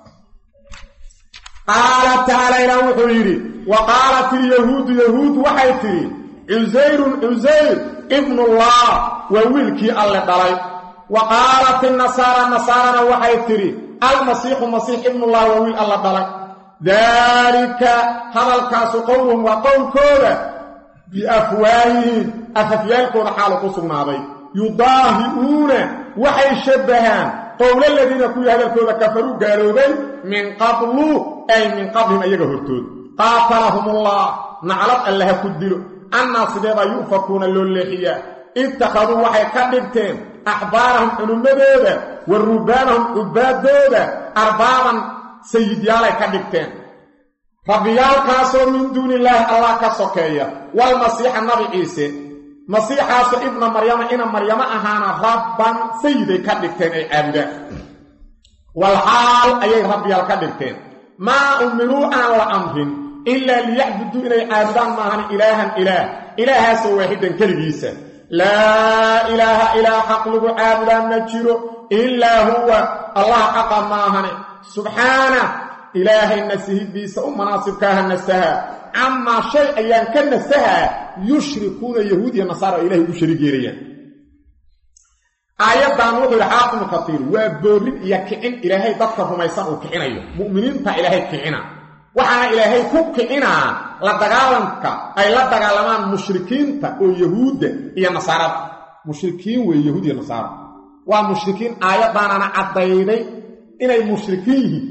qaala tacaala ilaah wuxuu yidhi wa qaalat ilyahuudu yahuud waxay tidhi cusayrun cusayr ibnullah waa wiilkii alle dhalay wa qaalat inasaara nasaarana waxay tidhi almasiixu masiix ibnullah waa wiil alla dhalay daalika hadalkaasu qowluhum waa qowlkooda biafwaahihim afafyaalkooda xaalu ku sugnaaday yudaahi'uuna waxay shabbahaan qowla ladiina kuwii hadalkooda kafaruu gaaloobay min qablu ay min qablihim ayaga hortood qaatalahumullah naclad allaha ku dilo annaa sideebaa yu'fakuuna loo leexiyaa ittakhaduu waxay ka dhigteen axbaarahum culummadooda wa rubaanahum cubbaaddooda arbaaban sayidyaalay ka dhigteen rabbiyaalkaasoo min duuni illaahi allah ka sokeeya walmasiixa nabi ciise masiixaasoo ibna maryama ina maryamo ahaana rabban sayiday ka dhigteen ay caabudaan walxaal ayay rabbiyaal ka dhigteen maa umiruu aan la amrin ilaa liyacbuduu inay caabudaan maahan ilaahan ilaah ilaahaasoo waaxidan keligiisa laa ilaaha ilaa xaq lagu caabudaa ma jiro ilaa huwa allah xaqa maahane subxaana ilaahay nasihidiisa u manaasibkaaha nasaha camaa shay ayaan ka nasahaa yushrikuuna yahuud iyo nasaara oo ilahay ugu shariig yeelayaan aayaddan wuxuu yidhi xaafinu katiir waa boorin iyo kicin ilaahay dadka rumaysan uu kicinayo mu'miniinta ilaahay kicina waxaana ilaahay ku kicinaa la dagaalanka ay la dagaalamaan mushrikiinta oo yahuudda iyo nasaarada mushrikiin weeye yahuud iyo nasaara waa mushrikiin aayaddaanana caddayday inay mushrikiin yihiin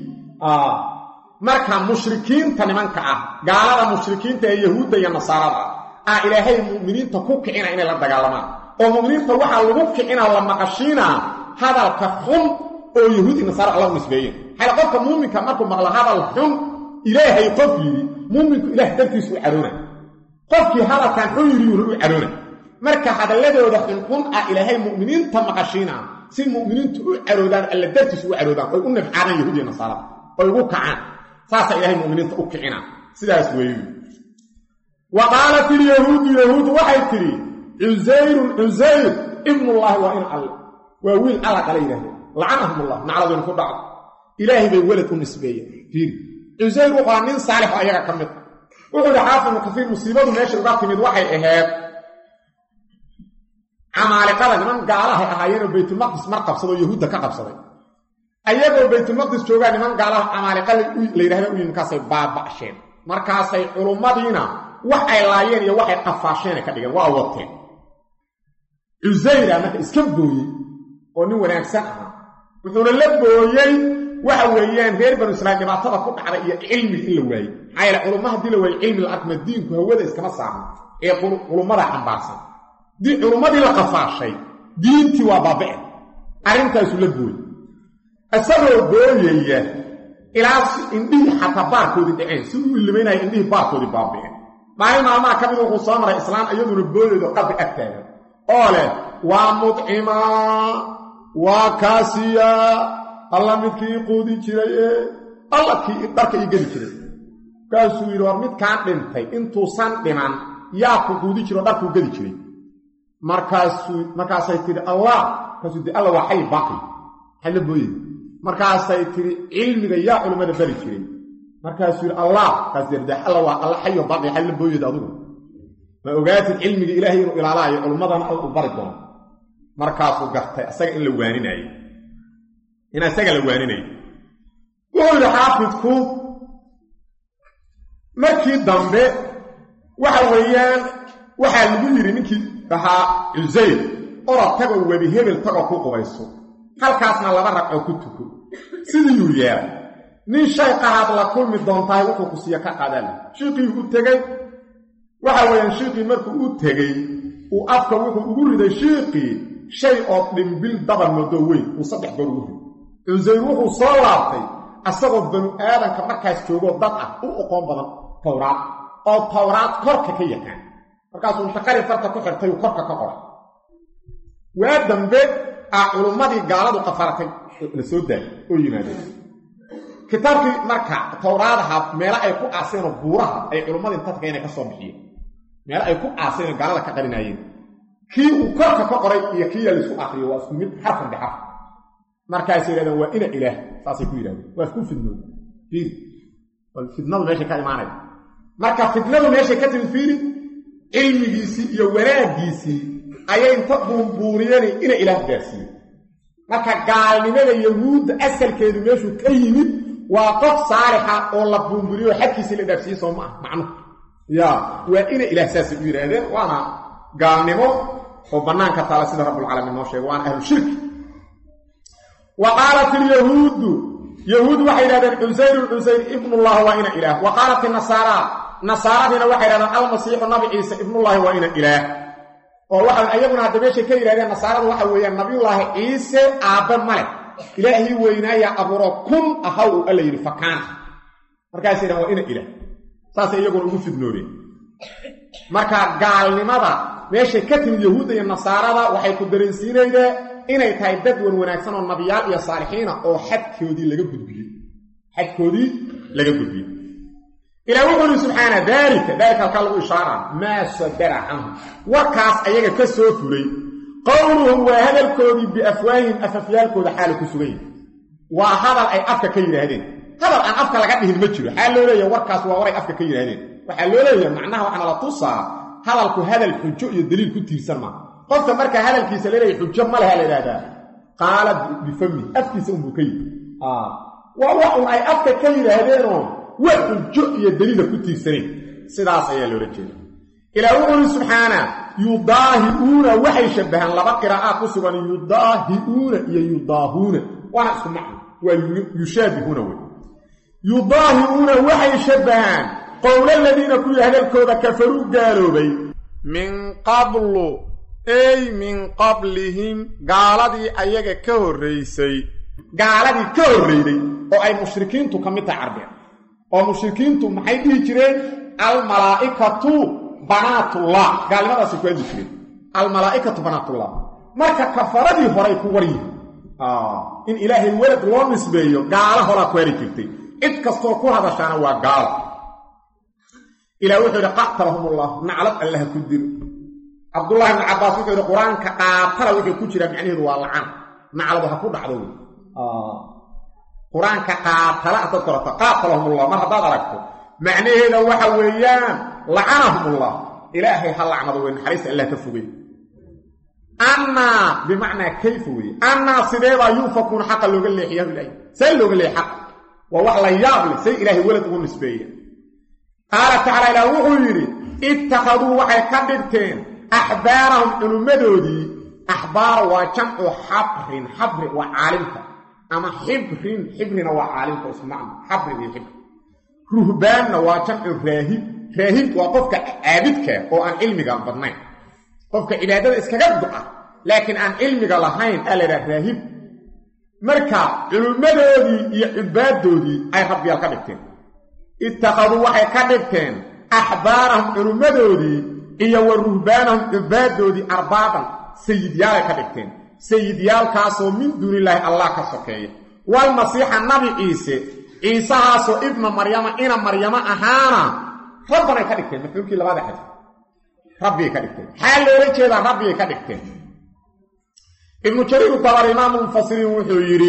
marka mushrikiinta nimanka ah gaalada mushrikiinta ee yahuudda iyo nasaarada ah ilaahay mu'miniinta ku kicina inay la dagaalamaan oo mu'miniinta waxaa lagu kicinaa la maqashiinaa hadalka xun oo yahuud iyo nasaara alla u nisbeeyeen xayla qofka muuminka markuu maqlo hadal xun ilaahay qof yidhi muuminku ilaah dartiisu u caroona qofkii hadalkan xun yidhi yuuna u caroona marka hadalladooda xunxun ah ilaahay mu'miniinta maqashiinaa si mu'miniintu u caroodaan alla dartiisu u caroodaan oy u nafcaadaan yahuud iyo nasaarada oy ugu kacaan saasaa ilaahay mu'miniinta u kicina sidaas weeyu wa qaalat ilyahuudu yahuudu waxay tidhi cusayrun cusayr ibnullaahi waa in alle waa wiil alla qala yidhahdeen lacanahumullah nacladun ku dhacdo ilaahay bay welad u nisbeeyeen fiiri cusayr wuxua nin saalixo ayaga ka mid wuxuu yidhi xaafidnu kasiir musiibadu meesha uga timid waxay ahayd camaaliqada niman gaalahay ahaayeenoo baytulmaqdis mar qabsadoo yahuudda ka qabsaday ayagoo baytulmaqdis joogaa niman gaalaha camaaliqa la yidhahda u yimi markaasay baaba'sheen markaasay culummadiina wax ay laayeen iyo waxay qafaasheenay ka dhigeen waa wateen cusayra marka iska booyey oo nin wanaagsan ahaa wuxuuna la booyey waxa weeyaan reer banu israiil dhibaatada ku dhacda iyo cilmiga in la waayey maxaa yeele culumma haddii la waayo cilmi la arkma diinku hawada iskama saarno ee culummada xambaarsan dii culummadii la qafaashay diintii waa baaba'e arrintaasu la booyey isagoo booyaya ilaa indhihii xataa baarkoodii dhaceen si uu ilimaynaya indhihii baarkoodii baaba'een maalin maalmaha ka mid wuxuu soo maray islaan iyaduna booyaydo qabri ag taagan oo leh waa mudcimaa waa kaasiyaa alla midkii ii quudi jiray ee alla kii dharka ii geli jiray markaasuu yidhi war midkaan dhintay intuusan dhiman yaa ku quudi jiro o dharkuu geli jiray markaasuu markaasay tidhi allah markaasuu di alla waa xay baaqi maxay la booyay markaasay tidhi cilmiga yaa culummada bari jiray markaasuu yidhi allah markaas de alla waa alla xayo baaqi xay la booyad adigu ma ogaatid cilmiga ilaahay inuu ilaalaayo culummadana alla u bari doono markaasuu gartay asaga in la waaninaayo in isaga la waaninayo wuxuu yidhi xaafidku markii dambe waxa weeyaan waxaa lagu yidhi ninkii ahaa cusayr orod tagoo webi hebel tagoo ku qubayso halkaasna laba ragcoo ku tuko sidiiyuu yeelay nin shay qaraad la kulmi doontahay wuxuu ku siiya ka qadal shiiqii u tegey waxa weeyaan shiiqii markuu u tegey uu afka wuxuu ugu riday shiiqii shay oo dhimbil daba moodo weyn uu saddex goor ugu riday cusayr wuxuu soo laabtay asagoo banu aadanka markaas joogoo dad ah u oqoon badan towraad oo towraad korka ka yaqaan markaasuu intaqari farta ku xirtay uu korka ka qoray waa dambe ah culummadii gaaladu qafaratay la soo daayay oo yimaadeen kitaabkii marka towraadaha meelo ay ku aaseenoo buuraha ay culummadii intadka inay ka soo bixiyeen meelo ay ku aaseenoo gaalada ka qarinaayeen kii uu korka ka qoray iyo kii yaa laisku akriyo waa isku mid xarfan bixarf markaasay yidhahdeen waa ina ilaah saasay ku yidhahdeen waa isku fidnood fiiri fidnadu meeshay ka imaanaya marka fidnadu meeshay ka timid fiiri cilmigiisii iyo wanaaggiisii ayay inta buunbuuriyeen ina ilaah gaarsiiye marka gaalnimada yahuudda asalkeedu meeshuu ka yimid waa qof saalixa oo la buunburiyo oo xadkiisii la dhaafsiiye soo ma ah macnuhu ya waa ina ilaah saasay u yidhaahdeen waana gaalnimo oo bannaanka taala sida rabbulcaalamiin noo sheega waana ahlu shirki wa qaalat ilyahuudu yahuud waxay yidhahdeen cusayrun cusayr ibnullah waa ina ilaah wa qaalat inasaara nasaaradiina waxay yidhahdeen almasiixu nabi ciise ibnullaahi waa ina ilaah oo waxa ayaguna hadda meeshay ka yidhahdeen nasaaradu waxa weeyaan nabiyullaahi ciise aabbe male ilaahii weynaayaa abuuro kun ahaw uu alla yidhi fakaana markaasay yidhahan waa ina ilaah saasay iyaguna ugu fidnoodeen marka gaalnimada meeshay ka timid yahuudda iyo nasaarada waxay ku dareensiinaydee inay tahay dad wan wanaagsan oo nabiyaal iyo saalixiina oo xadkoodii laga gudbiyey xadkoodii laga gudbiyey ilaa wuxuu ihi subxaana daalika daalika halkaa lagu ishaaraa maa sadara canhu warkaas ayaga ka soo fulay qowluhum waa hadalkoodii biafwaahihim afafyaalkooda xaala ku sugan yihi waa hadal ay afka ka yidhaahdeen hadal aan afka laga dhihin ma jiro xaa loo leeyaha warkaas waa waray afka ka yidhaahdeen waxaa loo leeyaha macnaha waxaana la tusaa hadalku hadal xujo iyo daliil ku tiirsan maa qofka markaa hadalkiisa laleeyahy xujo ma leha la idhahdaa qaala bifami afkiisa unbuu ka yidhi waa wax un ay afka ka yidhaahdeenoo wax xujo iyo daliila ku tiirsanayn sidaas ayaa loola jeeda ilaa wuxuu uri subxaana yudaahiuuna waxay shabbahaan laba qiraa'aad ku sugan yudaahiuuna iyo yudaahuuna waana isku macno waa yushaabihuuna wey yudaahiuuna waxay shabbahaan qowla ladiina kuwii hadalkooda kafaruu gaaloobay min qablu ey min qablihim gaaladii ayaga ka horraysay gaaladii ka horrayday oo ay mushrikiintu ka mid tahay carbeed oo mushrikiintu maxay dhihi jireen almalaa'ikatu banaatullah gaalnimadaasay ku hadli jireen almalaa'ikatu banaatullah marka kafaradii horay ku war yihin in ilaahay welad loo nisbeeyo gaalo horaa ku heli jirtay cid kastoo ku hadashaana waa gaalo ilah wuxuu yidhi qatalahumullah naclad allaha ku diro cabdullahi ibnu cabbaas wuxuu yidhi qur-aanka qaatala wuxuu ku jiraa macnaheedu waa lacan nacladu ha ku dhacdo wey qur-aanka qaatala haddaad korata qaatalahumullah mar haddaad aragto macnaheeda waxa weeyaan lacanahumullah ilaahay ha lacnado wey naxariista allah ka fogey annaa bimacnaa kayfa weye annaa sideebaa yuufakuuna xaqa looga leexiyaa ilahay see looga leexi xaqa waa wax la yaab leh say ilaahay welad ugu nisbeeya qaala tacaala ilaah wuxuu yidhi ittakhaduu waxay ka dhigteen axbaarahum culummadoodii axbaar waa jamcu xabrin xabri waa caalimka ama xibrin xibrina waa caalimka isku macno xabrin iyo xibri ruhbaanna waa jamcu raahib raahib waa qofka caabidka oo aan cilmiga badnayn qofka cibaadada iskaga duca laakiin aan cilmiga lahayn aa la yidhaha raahib marka culummadoodii iyo cubbaaddoodii ay rabbiyaal ka dhigteen ittakhaduu waxay ka dhigteen axbaarahum culummadoodii iyo wa ruhbaanahum cubbaaddoodii arbaaban sayidyaalay ka dhigteen sayidyaalkaasoo min duunilaahi allah ka sokeeya walmasiixa nabi ciise ciisahaasoo ibna maryama ina maryamo ahaana rabbanay ka dhigteen mafcuulkii labada xadif rabbigay ka dhigteen xaa loola jeedaa rabbigay ka dhigteen ibnu jariir dabar imaamu lmufasiriin wuxuu yidhi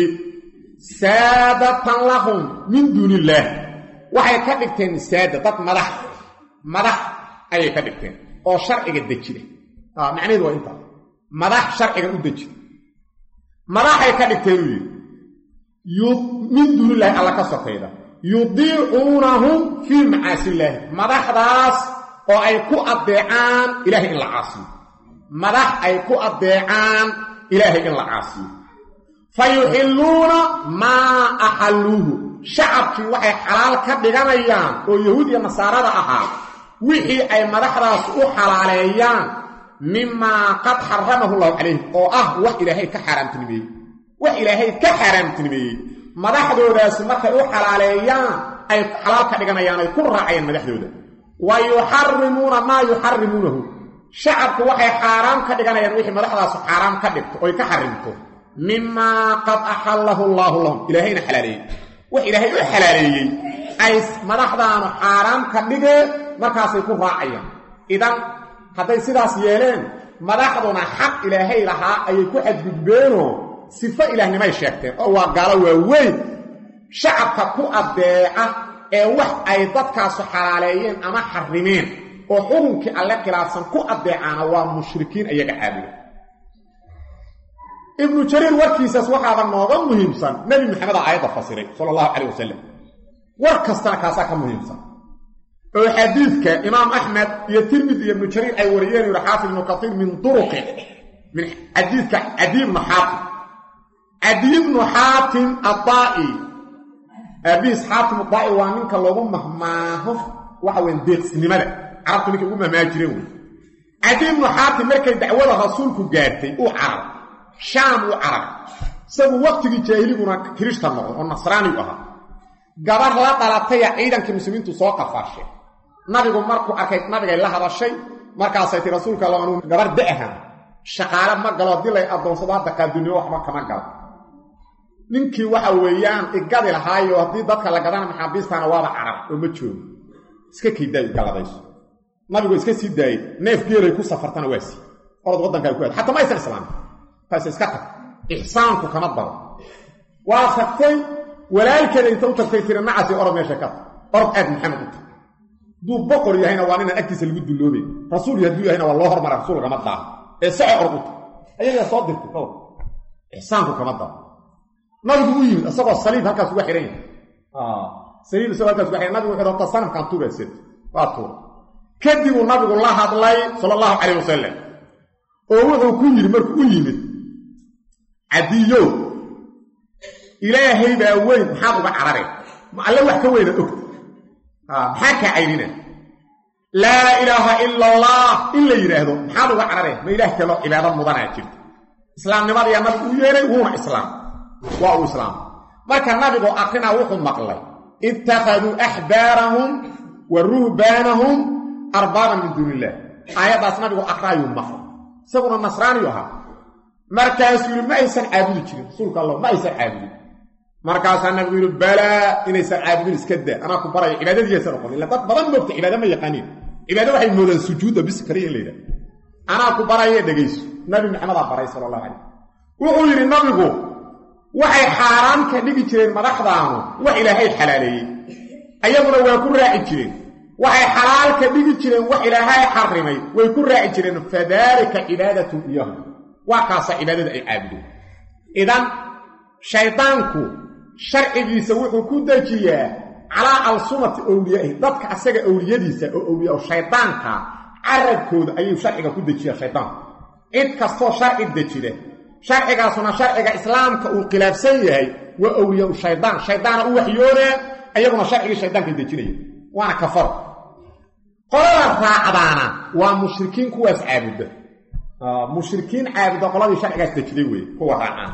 saadatan lahum min duuni illaah waxay ka dhigteen saada dad madax madax ayay ka dhigteen oo sharciga dejida macnaheedu waa intaas madax sharciga u dejida madaxay ka dhigteen uu yidhi min duunillaahi alla ka sokayda yudiicuunahum fii macaasillaahi madaxdaas oo ay ku addeecaan ilaahay in la caasiyo madax ay ku addeecaan ilaahay in la caasiyo fa yuxilluuna maa axalluuhu shacabkii waxay xalaal ka dhiganayaan oo yahuud iyo nasaarada ahaa wixii ay madaxdaas u xalaaleeyaan mimaa qad xaramahu llahu calayh oo ah wax ilaahay ka xaaraamtinimeeyey wax ilaahay ka xaaraamtinimeeyey madaxdoodaasi markay u xalaaleeyaan ay xalaal ka dhiganayaan ay ku raacayaan madaxdooda wa yuxarimuuna maa yuxarimuunahu shacabku waxay xaaraam ka dhiganayaan wixii madaxdaasu xaaraam ka dhigto oy ka xarimto mimaa qad axallahu allaahu lahum ilaahayna xalaaleeyey wax ilaahay u xalaaleeyey ay madaxdaanu xaaraam ka dhigeen markaasay ku raacayaan idan hadday sidaas yeeleen madaxduna xaq ilaahay lahaa ayay ku xadgudbeenoo sifo ilaahnimay sheegteen oo waa gaalo waaweyn shacabka ku addeeca ee wax ay dadkaasu xalaaleeyeen ama xarimeen oo xukunkii alle khilaafsan ku addeecaana waa mushrikiin ayaga caabuda ibnu jariir warkiisaas waxaaba nooga muhiimsan nebi maxamed a aayadda fasiray sala allahu calayh wasalam war kastana kaasaa ka muhiimsan oo xadiidka imaam axmed iyo tirmidi iyo ibnu jariir ay wariyeen yidhi xaafid ibnu katiir min duruqi min xadiidka cadi ibnu xaafid cadiy bnu xaatim adaa'i aabihiis xaatim adaa'i waa ninka loogu mahmaaho waxa weyn deeqsinimada carabtu ninkay ugu mahmaa jireen wey cadiy bnu xaatim markay dacwada rasuulku gaartay uu carab shaam uu carab isagu waqtigii jaahiliguna kirishta noqdo oo nasraanigu ahaa gabar la dhalataya ciidankii muslimiintu soo qafaashay nabigu markuu arkay nabigay la hadashay markaasay ti rasuulka alla anuu gabar da'ahan shaqaale ma galo haddii lay addoonsado hadda qaaduniyo waxba kama galo ninkii waxa weeyaan igadi lahaayo haddii dadka la gadana maxaabiistaana waaba carab oo ma joogo iska kaydaay galadayso nabigu iska sii daayey neef geelay ku safartana waa sii orod waddankaa ku aad xataa ma aysan islaamin taas iska tag ixsaanku kama daro waa tagtay walaalkeeda inta u tagtay tiri nacasi orod meesha ka tag orod aad maxamed u tag hadduu boqor yahayna waa ninaan agtiisa lagu dulloobay rasuul hadduu yahayna waa loo hormara rasuul kama daaho ee sace orod u tag ayagaa soo dirtay dhowr ixsaanku kama daro nabigu u yimid isagoo saliib halkaas uga xihan yahay saliib isagoo halkaas uga xihan nabigu wuxuu horta sanamkaan tuuraysid waa tuura kadibuu nabigu la hadlay sala allahu calayh wasalam oo wuxuu ku yidhi markuu u yimid cadiyow ilaahay baa weyn maxaad uga carareen ma alle wax ka weyna ogta maxaa kaa caynina laa ilaaha ila allah in la yidhaahdo maxaad uga carareen ma ilaah kaloo cibaado mudanaa jirta islaamnimadayaa nabigu u yeehay wuuna islaam waa uu islaam marka nabigoo akrinaa wuxuu maqlay ittakhaduu axbaarahum wa ruhbaanahum arbaaban min duuni illah aayaddaas nabigu akraayuu maqlay isaguna nasraaniyu ahaa markaasuu yidhi ma aysan caabudi jirin rasuulka allah ma aysan caabudin markaasaa nabigu yidhi balaa inaysan caabudin iska daa anaa ku barayo cibaadadiiasa noqon illa dad badan moogta cibaado ma yaqaaniin cibaado waxay moodaan sujuudda bis kaliya in la yidhaha anaa ku baraye dhegayso nabi maxamedaa baray sala allahu calayh wuxuu yidhi nabigu waxay xaaraan ka dhigi jireen madaxdaanu wax ilaahay xalaaleeyey ayaguna waa ku raaci jireen waxay xalaal ka dhigi jireen wax ilaahay xarimay way ku raaci jireen fadaalika cibaadatu iyahum waa kaasa cibaadada ay caabudeen idan shaydaanku sharcigiisa wuxuu ku dejiyaa calaa alsumati owliyaahi dadka asaga owliyadiisa oo owliya oo shaydaanka carabkooda ayuu sharciga ku dejiyaa shaydaanku cid kastoo sharci dejida sharcigaasuna sharciga islaamka uu khilaafsan yahay waa owliyaa shaydaan shaydaana u waxyoonaa ayaguna sharcigii shaydaanka dejinaya waana kafaro qolada raacdaana waa mushrikiin kuwaas caabuda mushrikiin caabuda qoladii sharcigaas dejiday weye kuwa raacaan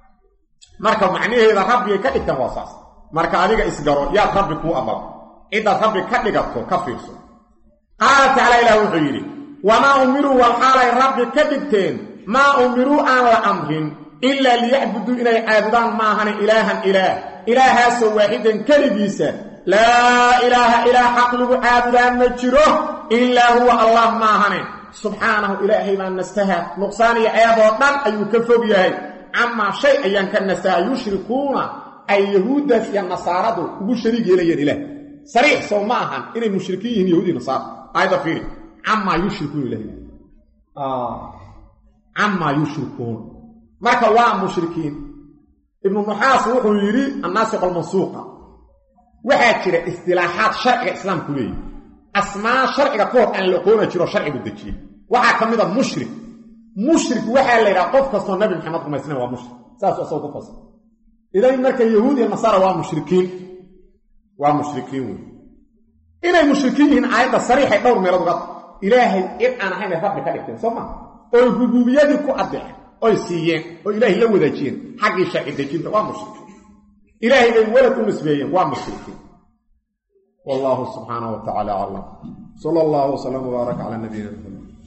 marka macnaheeda rabbigay ka dhigtaan waa saas marka adiga isgaro yaad rabbi kuu amaro ciddaad rabbi ka dhigato ka fiirso qaala tacaala ilaah wuxuu yidhi wamaa umiruu walxaalay rabbi ka dhigteen maa umiruu aan la amrin ilaa liyacbuduu inay caabudaan maahane ilaahan ilaah ilaahaasoo waaxidan keligiisa laa ilaaha ilaah xaq lagu caabudaan ma jiro ilaa huwa allah maahane subxaanahu ilaahay baa nastaha nuqsaan iyo ceeboo dhan ayuu ka fog yahay camaa shay ayaan ka nastaha yushrikuuna ay yahuuddaas iyo nasaaradu ugu shariig yeelayeen ilaah sariix sow ma ahan inay mushrikiin yihiin yahuud iyo nasaara aayadda fiiri camaa yushrikuuna ilahay camaa yushrikuuna marka waa mushrikiin ibnu nuxaas wuxuu yidhi annaasiq almansuuqa waxaa jira istilaaxaad sharciga islaamku leeyahy asmaa sharciga ka hor aan la aqoona jiro sharcigu dejiyey waxaa ka mid a mushrik mushrik waxaa la yidhaha qof kastoo nabi maxamed rumaysna waa mushrik saasuu asagoo ku fasir idan marka yahuud iyo nasaara waa mushrikiin waa mushrikiin wey inay mushrikiin yihiin aayadda sariixay dhowr meelood uga ilaahay cid aan ahayn ay rabbi ka dhigteen soo maa oy rubuubiyadii ku adeeceen oy siiyeen oo ilaahay la wadaajiyeen xaggii sharci dejinta waa mushrikiin ilaahay bay walad u nisbeeyeen waa mushrikiin wallahu subxaanahu wa tacaala aclam sala allahu wslam wbaarak calaa nabiyina maxamed